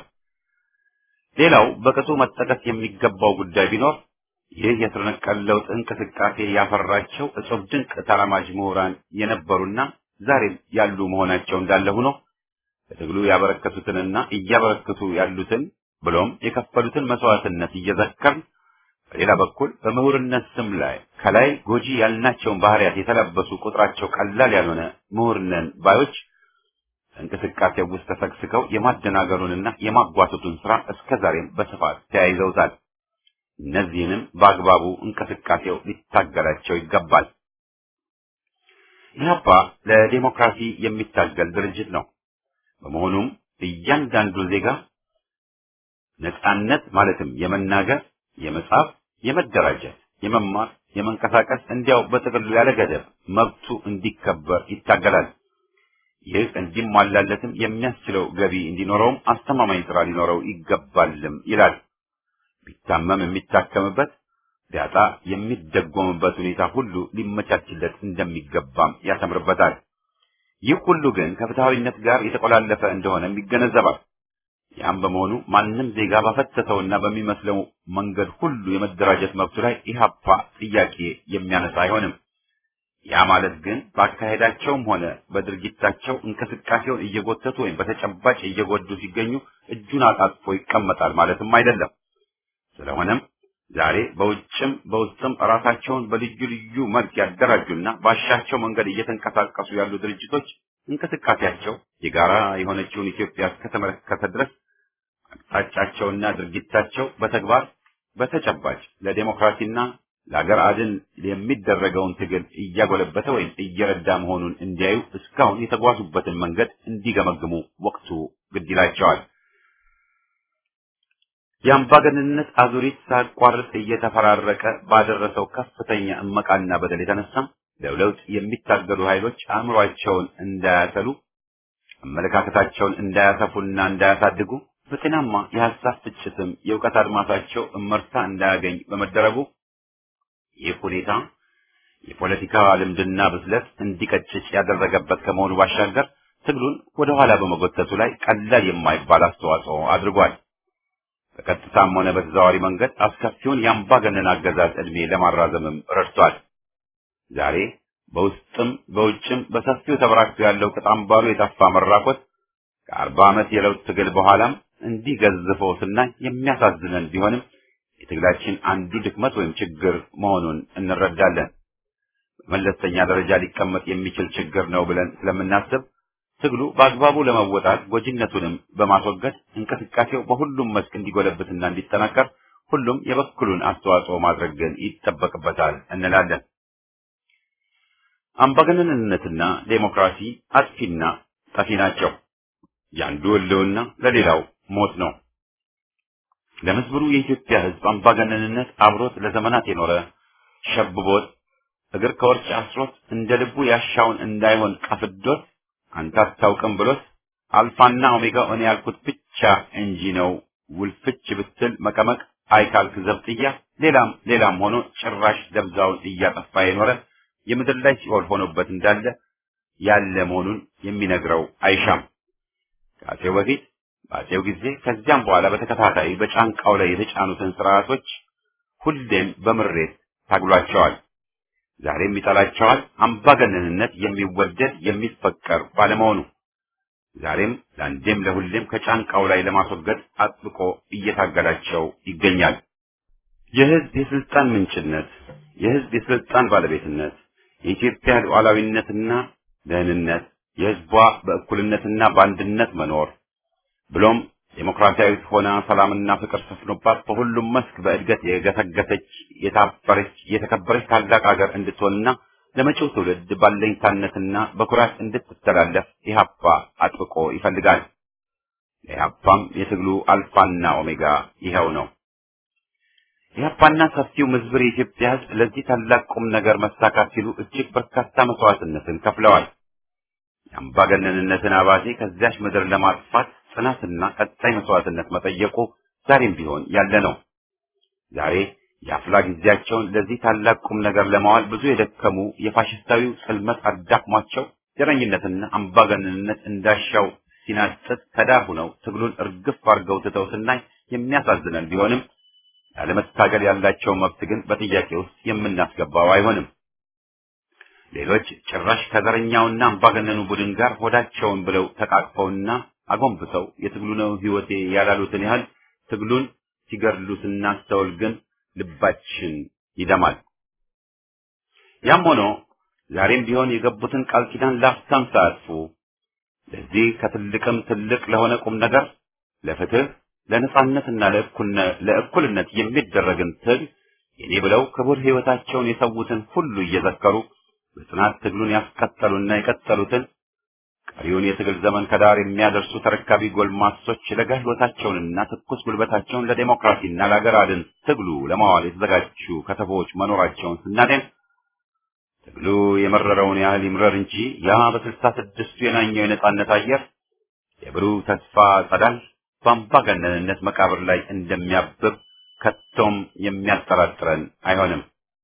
ሌላው በቅጡ መጠቀስ የሚገባው ጉዳይ ቢኖር ይህ የስር ነቀል ለውጥ እንቅስቃሴ ያፈራቸው እጹብ ድንቅ ተራማጅ ምሁራን የነበሩና ዛሬም ያሉ መሆናቸው እንዳለ ሆኖ በትግሉ ያበረከቱትንና እያበረከቱ ያሉትን ብሎም የከፈሉትን መስዋዕትነት እየዘከርን በሌላ በኩል በምሁርነት ስም ላይ ከላይ ጎጂ ያልናቸውን ባህሪያት የተለበሱ ቁጥራቸው ቀላል ያልሆነ ምሁርነን ባዮች እንቅስቃሴው ውስጥ ተሰግስገው የማደናገሩንና የማጓተቱን ስራ እስከ ዛሬም በስፋት ተያይዘውታል። እነዚህንም በአግባቡ እንቅስቃሴው ሊታገላቸው ይገባል። ኢህአፓ ለዲሞክራሲ የሚታገል ድርጅት ነው። በመሆኑም እያንዳንዱ ዜጋ ነጻነት ማለትም የመናገር፣ የመጻፍ፣ የመደራጀት፣ የመማር፣ የመንቀሳቀስ እንዲያው በጥቅሉ ያለ ገደብ መብቱ እንዲከበር ይታገላል። ይህ እንዲሟላለትም የሚያስችለው ገቢ እንዲኖረውም አስተማማኝ ስራ ሊኖረው ይገባልም ይላል። ቢታመም የሚታከምበት ቢያጣ የሚደጎምበት ሁኔታ ሁሉ ሊመቻችለት እንደሚገባም ያሰምርበታል። ይህ ሁሉ ግን ከፍትሐዊነት ጋር የተቆላለፈ እንደሆነም ይገነዘባል። ያም በመሆኑ ማንም ዜጋ ባፈተተውና በሚመስለው መንገድ ሁሉ የመደራጀት መብቱ ላይ ኢህአፓ ጥያቄ የሚያነሳ አይሆንም። ያ ማለት ግን በአካሄዳቸውም ሆነ በድርጊታቸው እንቅስቃሴውን እየጎተቱ ወይም በተጨባጭ እየጎዱ ሲገኙ እጁን አጣጥፎ ይቀመጣል ማለትም አይደለም። ስለሆነም ዛሬ በውጭም በውስጥም ራሳቸውን በልዩ ልዩ መልክ ያደራጁና ባሻቸው መንገድ እየተንቀሳቀሱ ያሉ ድርጅቶች እንቅስቃሴያቸው የጋራ የሆነችውን ኢትዮጵያ እስከተመለከተ ድረስ አቅጣጫቸውና ድርጊታቸው በተግባር በተጨባጭ ለዴሞክራሲና ለሀገር አድን የሚደረገውን ትግል እያጎለበተ ወይም እየረዳ መሆኑን እንዲያዩ እስካሁን የተጓዙበትን መንገድ እንዲገመግሙ ወቅቱ ግድ ይላቸዋል። የአምባገነንነት አዙሪት ሳያቋርጥ እየተፈራረቀ ባደረሰው ከፍተኛ እመቃና በደል የተነሳም ለለውጥ የሚታገሉ ኃይሎች አእምሯቸውን እንዳያሰሉ፣ አመለካከታቸውን እንዳያሰፉና እንዳያሳድጉ፣ በጤናማ የሀሳብ ፍጭትም የእውቀት አድማሳቸው እመርታ እንዳያገኝ በመደረጉ ይህ ሁኔታ የፖለቲካ ልምድና ብስለት እንዲቀጭጭ ያደረገበት ከመሆኑ ባሻገር ትግሉን ወደ ኋላ በመጎተቱ ላይ ቀላል የማይባል አስተዋጽኦ አድርጓል። በቀጥታም ሆነ በተዘዋዋሪ መንገድ አስከፊውን የአምባገነን አገዛዝ ዕድሜ ለማራዘምም ረድቷል። ዛሬ በውስጥም በውጭም በሰፊው ተበራክቶ ያለው ቅጣምባሩ የጠፋ መራኮት ከአርባ ዓመት የለውጥ ትግል በኋላም እንዲህ ገዝፎ ስናይ የሚያሳዝነን ቢሆንም የትግላችን አንዱ ድክመት ወይም ችግር መሆኑን እንረዳለን። በመለስተኛ ደረጃ ሊቀመጥ የሚችል ችግር ነው ብለን ስለምናስብ ትግሉ በአግባቡ ለመወጣት ጎጂነቱንም በማስወገድ እንቅስቃሴው በሁሉም መስክ እንዲጎለብትና እንዲጠናከር ሁሉም የበኩሉን አስተዋጽኦ ማድረግ ግን ይጠበቅበታል እንላለን። አምባገነንነትና ዴሞክራሲ አጥፊና ጠፊ ናቸው። የአንዱ ህልውና ለሌላው ሞት ነው። ለምስብሩ የኢትዮጵያ ሕዝብ አምባገነንነት አብሮት ለዘመናት የኖረ ሸብቦት እግር ከወርጭ አስሮት እንደ ልቡ ያሻውን እንዳይሆን ቀፍዶት አንተ አታውቅም ብሎት አልፋና ኦሜጋ እኔ ያልኩት ብቻ እንጂ ነው ውልፍች ብትል መቀመቅ አይካልክ ዘብጥያ ሌላም ሌላም ሆኖ ጭራሽ ደብዛውን እያጠፋ የኖረ የምድር ላይ ሲኦል ሆኖበት እንዳለ ያለ መሆኑን የሚነግረው አይሻም። ከአፄው በፊት በአፄው ጊዜ ከዚያም በኋላ በተከታታይ በጫንቃው ላይ የተጫኑትን ስርዓቶች ሁሌም በምሬት ታግሏቸዋል። ዛሬም ይጠላቸዋል። አምባገነንነት የሚወደድ የሚፈቀር ባለመሆኑ ዛሬም ለአንዴም ለሁሌም ከጫንቃው ላይ ለማስወገድ አጥብቆ እየታገላቸው ይገኛል። የህዝብ የስልጣን ምንጭነት፣ የህዝብ የስልጣን ባለቤትነት፣ የኢትዮጵያ ሉዓላዊነትና ደህንነት፣ የህዝቧ በእኩልነትና በአንድነት መኖር ብሎም ዴሞክራሲያዊት ሆና ሰላምና ፍቅር ሰፍኖባት በሁሉም መስክ በእድገት የገሰገሰች የታበረች የተከበረች ታላቅ ሀገር እንድትሆንና ለመጪው ትውልድ ባለኝታነትና በኩራት እንድትተላለፍ ኢህአፓ አጥብቆ ይፈልጋል። ለኢህአፓም የትግሉ አልፋና ኦሜጋ ይኸው ነው። ኢህአፓና ሰፊው ምዝብር የኢትዮጵያ ህዝብ ለዚህ ታላቅ ቁም ነገር መሳካት ሲሉ እጅግ በርካታ መስዋዕትነትን ከፍለዋል። የአምባገነንነትን አባዜ ከዚያች ምድር ለማጥፋት ጽናትና ቀጣይ መስዋዕትነት መጠየቁ ዛሬም ቢሆን ያለ ነው። ዛሬ የአፍላ ጊዜያቸውን ለዚህ ታላቅ ቁም ነገር ለማዋል ብዙ የደከሙ የፋሽስታዊው ጽልመት አዳክሟቸው ዘረኝነትና አምባገነንነት እንዳሻው ሲናጥጥ ከዳር ሆነው ትግሉን እርግፍ አድርገው ትተው ስናይ የሚያሳዝነን ቢሆንም ያለመታገል ያላቸው መብት ግን በጥያቄ ውስጥ የምናስገባው አይሆንም። ሌሎች ጭራሽ ከዘረኛውና አምባገነኑ ቡድን ጋር ሆዳቸውን ብለው ተቃቅፈውና አጎንብሰው የትግሉ ነው ህይወቴ ያላሉትን ያህል ትግሉን ሲገድሉ ስናስተውል ግን ልባችን ይደማል። ያም ሆኖ ዛሬም ቢሆን የገቡትን ቃል ኪዳን ላፍታም ሳያጥፉ ለዚህ ከትልቅም ትልቅ ለሆነ ቁም ነገር ለፍትህ፣ ለነጻነትና ለእኩልነት የሚደረግን ትግል የኔ ብለው ክቡር ህይወታቸውን የሰዉትን ሁሉ እየዘከሩ በጽናት ትግሉን ያስቀጠሉና የቀጠሉትን ቀሪውን የትግል ዘመን ከዳር የሚያደርሱ ተረካቢ ጎልማሶች ለጋ ህይወታቸውንና ትኩስ ጉልበታቸውን ለዴሞክራሲና ለሀገር አድን ትግሉ ለማዋል የተዘጋጁ ከተቦች መኖራቸውን ስናደን ትግሉ የመረረውን ያህል ይምረር እንጂ ያ በስልሳ ስድስቱ የናኘው የነጻነት አየር የብሩህ ተስፋ ጸዳል በአምባገነንነት መቃብር ላይ እንደሚያብብ ከቶም የሚያጠራጥረን አይሆንም።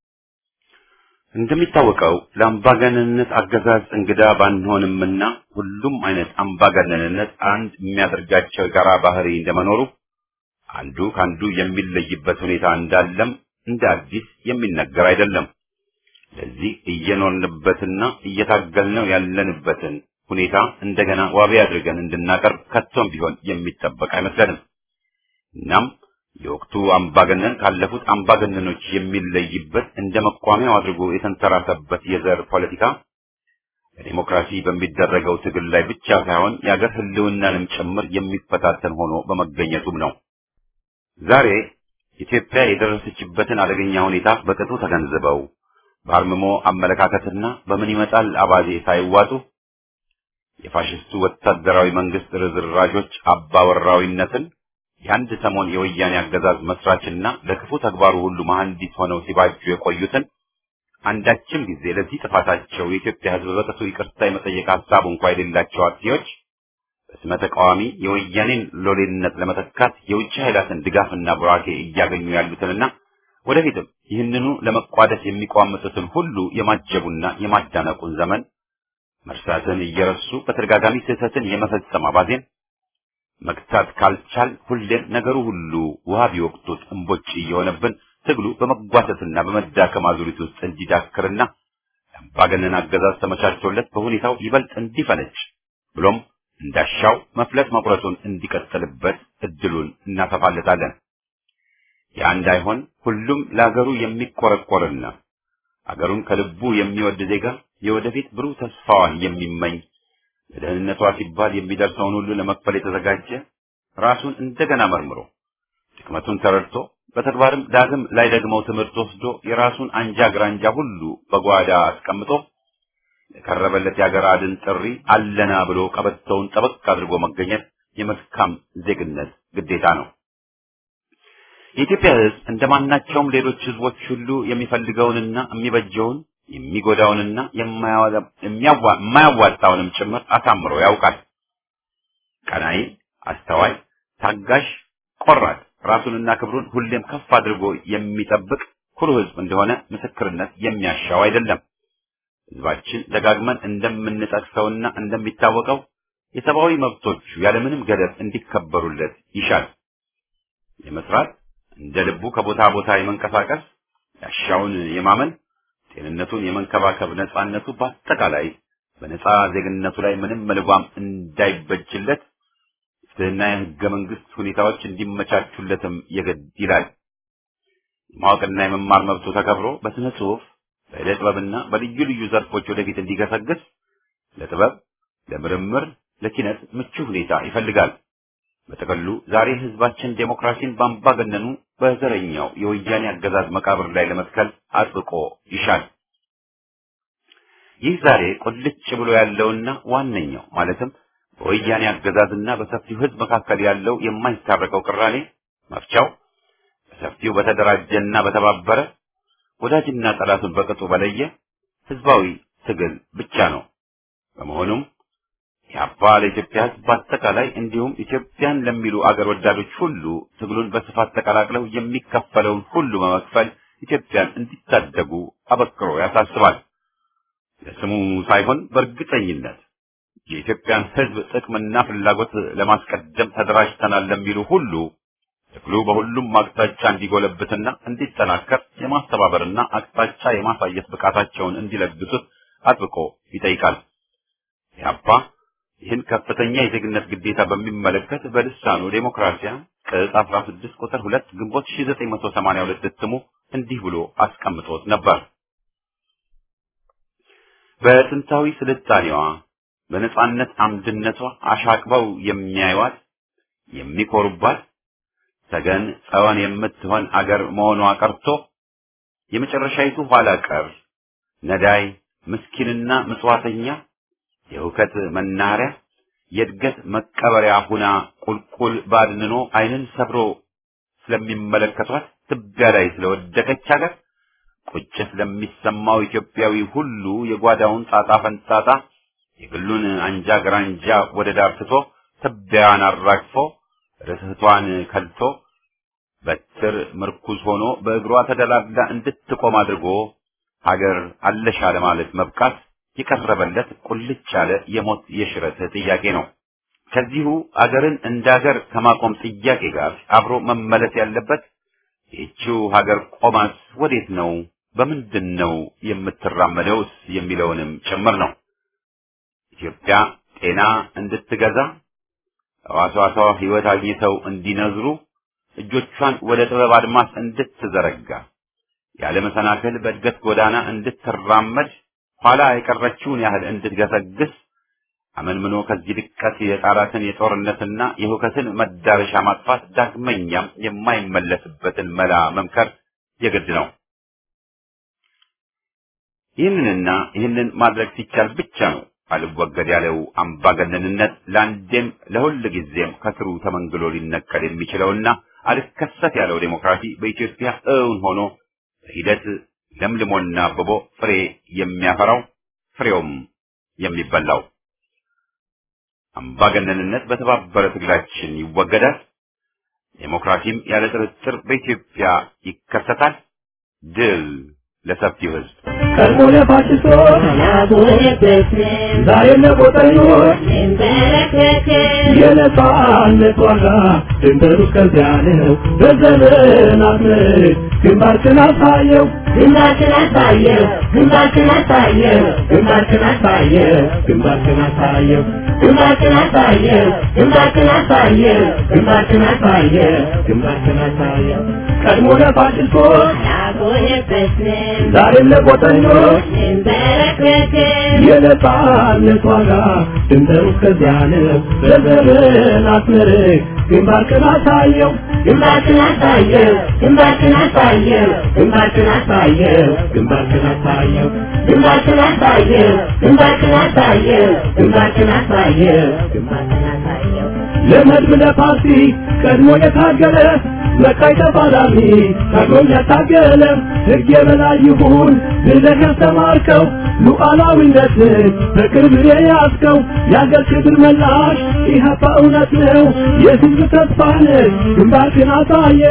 እንደሚታወቀው ለአምባገነንነት አገዛዝ እንግዳ ባንሆንምና ሁሉም አይነት አምባገነንነት አንድ የሚያደርጋቸው የጋራ ባህሪ እንደመኖሩ አንዱ ከአንዱ የሚለይበት ሁኔታ እንዳለም እንደ አዲስ የሚነገር አይደለም። ለዚህ እየኖርንበትና እየታገልነው ያለንበትን ሁኔታ እንደገና ዋቢ አድርገን እንድናቀርብ ከቶም ቢሆን የሚጠበቅ አይመስለንም። እናም የወቅቱ አምባገነን ካለፉት አምባገነኖች የሚለይበት እንደ መቋሚያው አድርጎ የተንተራሰበት የዘር ፖለቲካ ለዲሞክራሲ በሚደረገው ትግል ላይ ብቻ ሳይሆን የአገር ሕልውናንም ጭምር የሚፈታተን ሆኖ በመገኘቱም ነው። ዛሬ ኢትዮጵያ የደረሰችበትን አደገኛ ሁኔታ በቅጡ ተገንዝበው በአርምሞ አመለካከትና በምን ይመጣል አባዜ ሳይዋጡ የፋሽስቱ ወታደራዊ መንግስት ርዝራዦች አባወራዊነትን የአንድ ሰሞን የወያኔ አገዛዝ መስራችና ለክፉ ተግባሩ ሁሉ መሐንዲስ ሆነው ሲባጁ የቆዩትን አንዳችም ጊዜ ለዚህ ጥፋታቸው የኢትዮጵያ ሕዝብ በቅጡ ይቅርታ የመጠየቅ ሀሳብ እንኳ የሌላቸው አጥፊዎች በስመ ተቃዋሚ የወያኔን ሎሌነት ለመተካት የውጭ ኃይላትን ድጋፍና ቡራኬ እያገኙ ያሉትንና ወደፊትም ይህንኑ ለመቋደስ የሚቋምጡትን ሁሉ የማጀቡና የማዳነቁን ዘመን መርሳትን እየረሱ በተደጋጋሚ ስህተትን የመፈጸም አባዜን መግታት ካልቻል ሁሌም ነገሩ ሁሉ ውሃ ቢወቅቱት እምቦጭ እየሆነብን ትግሉ በመጓተትና በመዳከም አዙሪት ውስጥ እንዲዳክርና የአምባገነን አገዛዝ ተመቻችቶለት በሁኔታው ይበልጥ እንዲፈነጭ ብሎም እንዳሻው መፍለጥ መቁረጡን እንዲቀጥልበት እድሉን እናሰፋለታለን። ያ እንዳይሆን ሁሉም ለሀገሩ የሚቆረቆርና አገሩን ከልቡ የሚወድ ዜጋ የወደፊት ብሩህ ተስፋዋን የሚመኝ ለደህንነቷ ሲባል የሚደርሰውን ሁሉ ለመክፈል የተዘጋጀ ራሱን እንደገና መርምሮ ድክመቱን ተረድቶ በተግባርም ዳግም ላይ ደግመው ትምህርት ወስዶ የራሱን አንጃ ግራንጃ ሁሉ በጓዳ አስቀምጦ የቀረበለት የአገር አድን ጥሪ አለና ብሎ ቀበቶውን ጠበቅ አድርጎ መገኘት የመልካም ዜግነት ግዴታ ነው። የኢትዮጵያ ሕዝብ እንደማናቸውም ሌሎች ሕዝቦች ሁሉ የሚፈልገውንና የሚበጀውን የሚጎዳውንና የማያዋጣውንም ጭምር አሳምሮ ያውቃል። ቀናይ፣ አስተዋይ፣ ታጋሽ፣ ቆራጥ ራሱንና ክብሩን ሁሌም ከፍ አድርጎ የሚጠብቅ ኩሩ ሕዝብ እንደሆነ ምስክርነት የሚያሻው አይደለም። ሕዝባችን ደጋግመን እንደምንጠቅሰውና እንደሚታወቀው የሰብአዊ መብቶቹ ያለምንም ገደብ እንዲከበሩለት ይሻል። የመስራት እንደ ልቡ ከቦታ ቦታ የመንቀሳቀስ ያሻውን የማመን ጤንነቱን የመንከባከብ ነጻነቱ በአጠቃላይ በነጻ ዜግነቱ ላይ ምንም መልጓም እንዳይበጅለት ፍትህና የህገ መንግስት ሁኔታዎች እንዲመቻቹለትም የግድ ይላል። የማወቅና የመማር መብቱ ተከብሮ በስነ ጽሁፍ፣ በዕደ ጥበብና በልዩ ልዩ ዘርፎች ወደፊት እንዲገሰግስ ለጥበብ፣ ለምርምር፣ ለኪነት ምቹ ሁኔታ ይፈልጋል። በጥቅሉ ዛሬ ህዝባችን ዴሞክራሲን ባምባገነኑ በዘረኛው የወያኔ አገዛዝ መቃብር ላይ ለመትከል አጥብቆ ይሻል። ይህ ዛሬ ቁልጭ ብሎ ያለውና ዋነኛው ማለትም በወያኔ አገዛዝና በሰፊው ህዝብ መካከል ያለው የማይታረቀው ቅራኔ መፍቻው በሰፊው በተደራጀና በተባበረ ወዳጅና ጠላቱን በቅጡ በለየ ህዝባዊ ትግል ብቻ ነው። በመሆኑም የአባ ለኢትዮጵያ ህዝብ በአጠቃላይ እንዲሁም ኢትዮጵያን ለሚሉ አገር ወዳዶች ሁሉ ትግሉን በስፋት ተቀላቅለው የሚከፈለውን ሁሉ በመክፈል ኢትዮጵያን እንዲታደጉ አበክሮ ያሳስባል። ለስሙ ሳይሆን በእርግጠኝነት የኢትዮጵያን ህዝብ ጥቅምና ፍላጎት ለማስቀደም ተደራጅተናል ለሚሉ ሁሉ ትግሉ በሁሉም አቅጣጫ እንዲጎለብትና እንዲጠናከር የማስተባበርና አቅጣጫ የማሳየት ብቃታቸውን እንዲለግሱት አጥብቆ ይጠይቃል። ኢህአፓ ይህን ከፍተኛ የዜግነት ግዴታ በሚመለከት በልሳኑ ዴሞክራሲያ ቅጽ 16 ቁጥር 2 ግንቦት 1982 እትሙ እንዲህ ብሎ አስቀምጦት ነበር። በጥንታዊ ስልጣኔዋ በነጻነት አምድነቷ አሻቅበው የሚያዩዋት የሚኮሩባት ተገን ጸወን የምትሆን አገር መሆኗ ቀርቶ የመጨረሻይቱ ኋላ ቀር ነዳይ ምስኪንና ምጽዋተኛ የሁከት መናኸሪያ የእድገት መቀበሪያ ሁና ቁልቁል ባድንኖ ዓይንን ሰብሮ ስለሚመለከቷት ትቢያ ላይ ስለወደቀች ሀገር ቁጭት ለሚሰማው ኢትዮጵያዊ ሁሉ የጓዳውን ጣጣ ፈንጣጣ የግሉን አንጃ ግራንጃ ወደ ዳር ትቶ ትቢያዋን አራግፎ ርስቷን ከልቶ በትር ምርኩዝ ሆኖ በእግሯ ተደላድላ እንድትቆም አድርጎ ሀገር አለሻ ለማለት መብቃት የቀረበለት ቁልጭ ያለ የሞት የሽረት ጥያቄ ነው። ከዚሁ አገርን እንደ ሀገር ከማቆም ጥያቄ ጋር አብሮ መመለስ ያለበት ይህችው ሀገር ቆማስ ወዴት ነው፣ በምንድን ነው የምትራመደውስ የሚለውንም ጭምር ነው። ኢትዮጵያ ጤና እንድትገዛ ሕዋሳቷ ሕይወት አግኝተው እንዲነዝሩ እጆቿን ወደ ጥበብ አድማስ እንድትዘረጋ ያለ መሰናክል በእድገት ጎዳና እንድትራመድ ኋላ የቀረችውን ያህል እንድትገሰግስ አመንምኖ ከዚህ ድቀት የጣራትን የጦርነትና የሁከትን መዳረሻ ማጥፋት ዳግመኛም የማይመለስበትን መላ መምከር የግድ ነው። ይህንንና ይህንን ማድረግ ሲቻል ብቻ ነው አልወገድ ያለው አምባገነንነት ለአንዴም ለሁል ጊዜም ከስሩ ተመንግሎ ሊነቀል የሚችለውና አልከሰት ያለው ዴሞክራሲ በኢትዮጵያ እውን ሆኖ በሂደት ለምልሞና አብቦ ፍሬ የሚያፈራው ፍሬውም የሚበላው አምባገነንነት በተባበረ ትግላችን ይወገዳል። ዴሞክራሲም ያለ ጥርጥር በኢትዮጵያ ይከሰታል። ድል ለሰፊው ሕዝብ። ቀድሞነ ፋሽስቶች ዛሬ ለቆጠኞች የነጻነት ዋጋ ድንበሩ እስከዚያ ነው። በዘመናት ምርት ግንባርክን አሳየው ግንባርክን አሳየው ግንባርክን አሳየው ግንባርክን አሳየው ግንባርክን አሳየው ግንባርክን አሳየው ግንባርክን አሳየው ግንባርክን አሳየው ግንባርክን አሳየው ቀድሞ ለፋሽስቶች አልቆየበትም ዛሬም ለቆጠኞች እንበረከክም የነጻነት ዋጋ ድንበሩ እስከዚያ ነው። በዘመን አስመርቅ ግንባርክን አሳየው ግንባርክን አሳየው ግንባርክን አሳየው ግንባርክን አሳየው ግንባርክን አሳየው ግንባርክን አሳየው ግንባርክን አሳየው ግንባርክን አሳየው ግንባርክን አሳየው ለመድብ ለፓርቲ ቀድሞ የታገለ መቃይ ተፋላሚ ታግሎም ያታገለ ሕግ የበላይ ይሁን ብለህ ያስተማርከው ሉዓላዊነትን በቅርብ የያዝከው የአገር ክብር መላሽ ኢህአፓ እውነት ነው የሕዝብ ተስፋ ነህ ግንባርክን አሳየ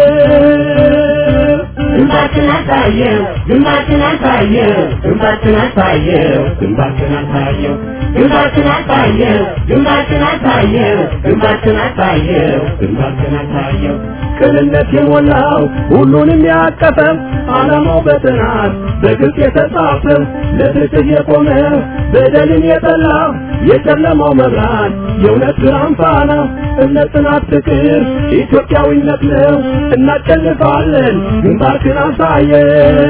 ግንባርክን አሳየው ግንባርክን አሳየው ግንባርክን አሳየው ግንባርክን አሳየው ግንባርክን አሳየው ግንባርክን አሳየው ግንባርክን አሳየው ግንባርክን አሳየው ቅንነት የሞላው ሁሉንም ያቀፈው ዓላማው በጥናት በግልጽ የተጻፈው ለፍትህ የቆመ በደልን የጠላ የጨለማው መብራት የእውነት ብርሃን ፋና እምነት፣ ጽናት፣ ፍቅር ኢትዮጵያዊነት ነው። እናሸንፋለን። ግንባርክን አሳየው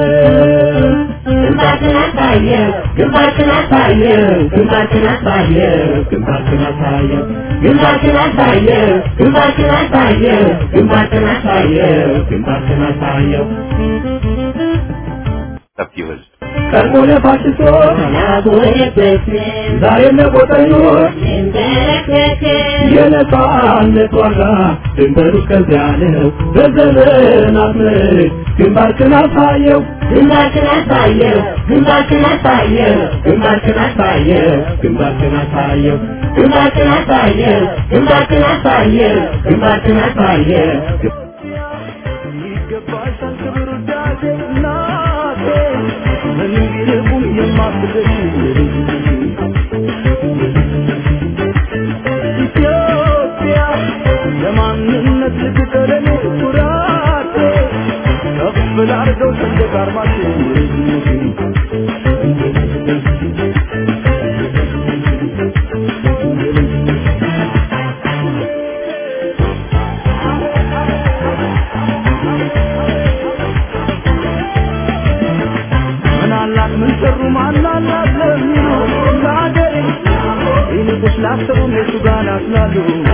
ግንባርክን አሳየው ግንባርክን አሳየው ግንባርክን አሳየው ግንባርክን አሳየው ግንባርክን አሳየው ግንባርክን አሳየው ግንባርክን አሳየው ግንባርክን አሳየው ሰፊው ህዝብ ቀድሞ ለፋሽስቶች አልቆየበትም ዛሬም ለቆጠኞች እንበረከክም የነጻነት ዋጋ ድንበሩ እስከዚያ ነው። በዘመናት ምርት ግንባርክን አሳየው ግንባርክን አሳየው ግንባርክን አሳየው ግንባርክን አሳየው ግንባርክን አሳየው ግንባርክን አሳየው ግንባርክን አሳየው ግንባርክን አሳየው ይገባሻል ክብር ውዳሴ እናቴ ምንም ቢርቁም የማትደርሺ ኢትዮጵያ ለማንነት ልትቀረኔ ኩራቴ ከፍ ላርገው ሰንደቅ ዓርማችን ምን አላት ምን ሰሩ ማን አላት ለሚሉ ለአገሬ ይልቁስ ላሰቡ እነሱ ጋር ናስላሉ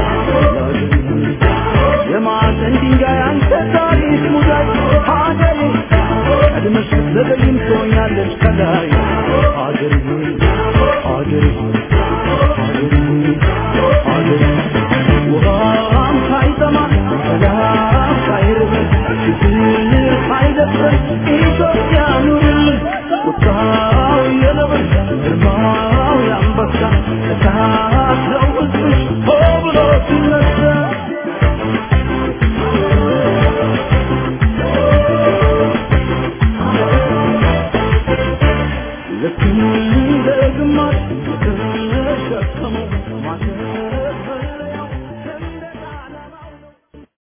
የማዕዘን ድንጋይ አንተ ታሪክ ሙዳይ ሀገሬ ቀድመሽ ስትዘገይም ትሆኛለሽ ከላይ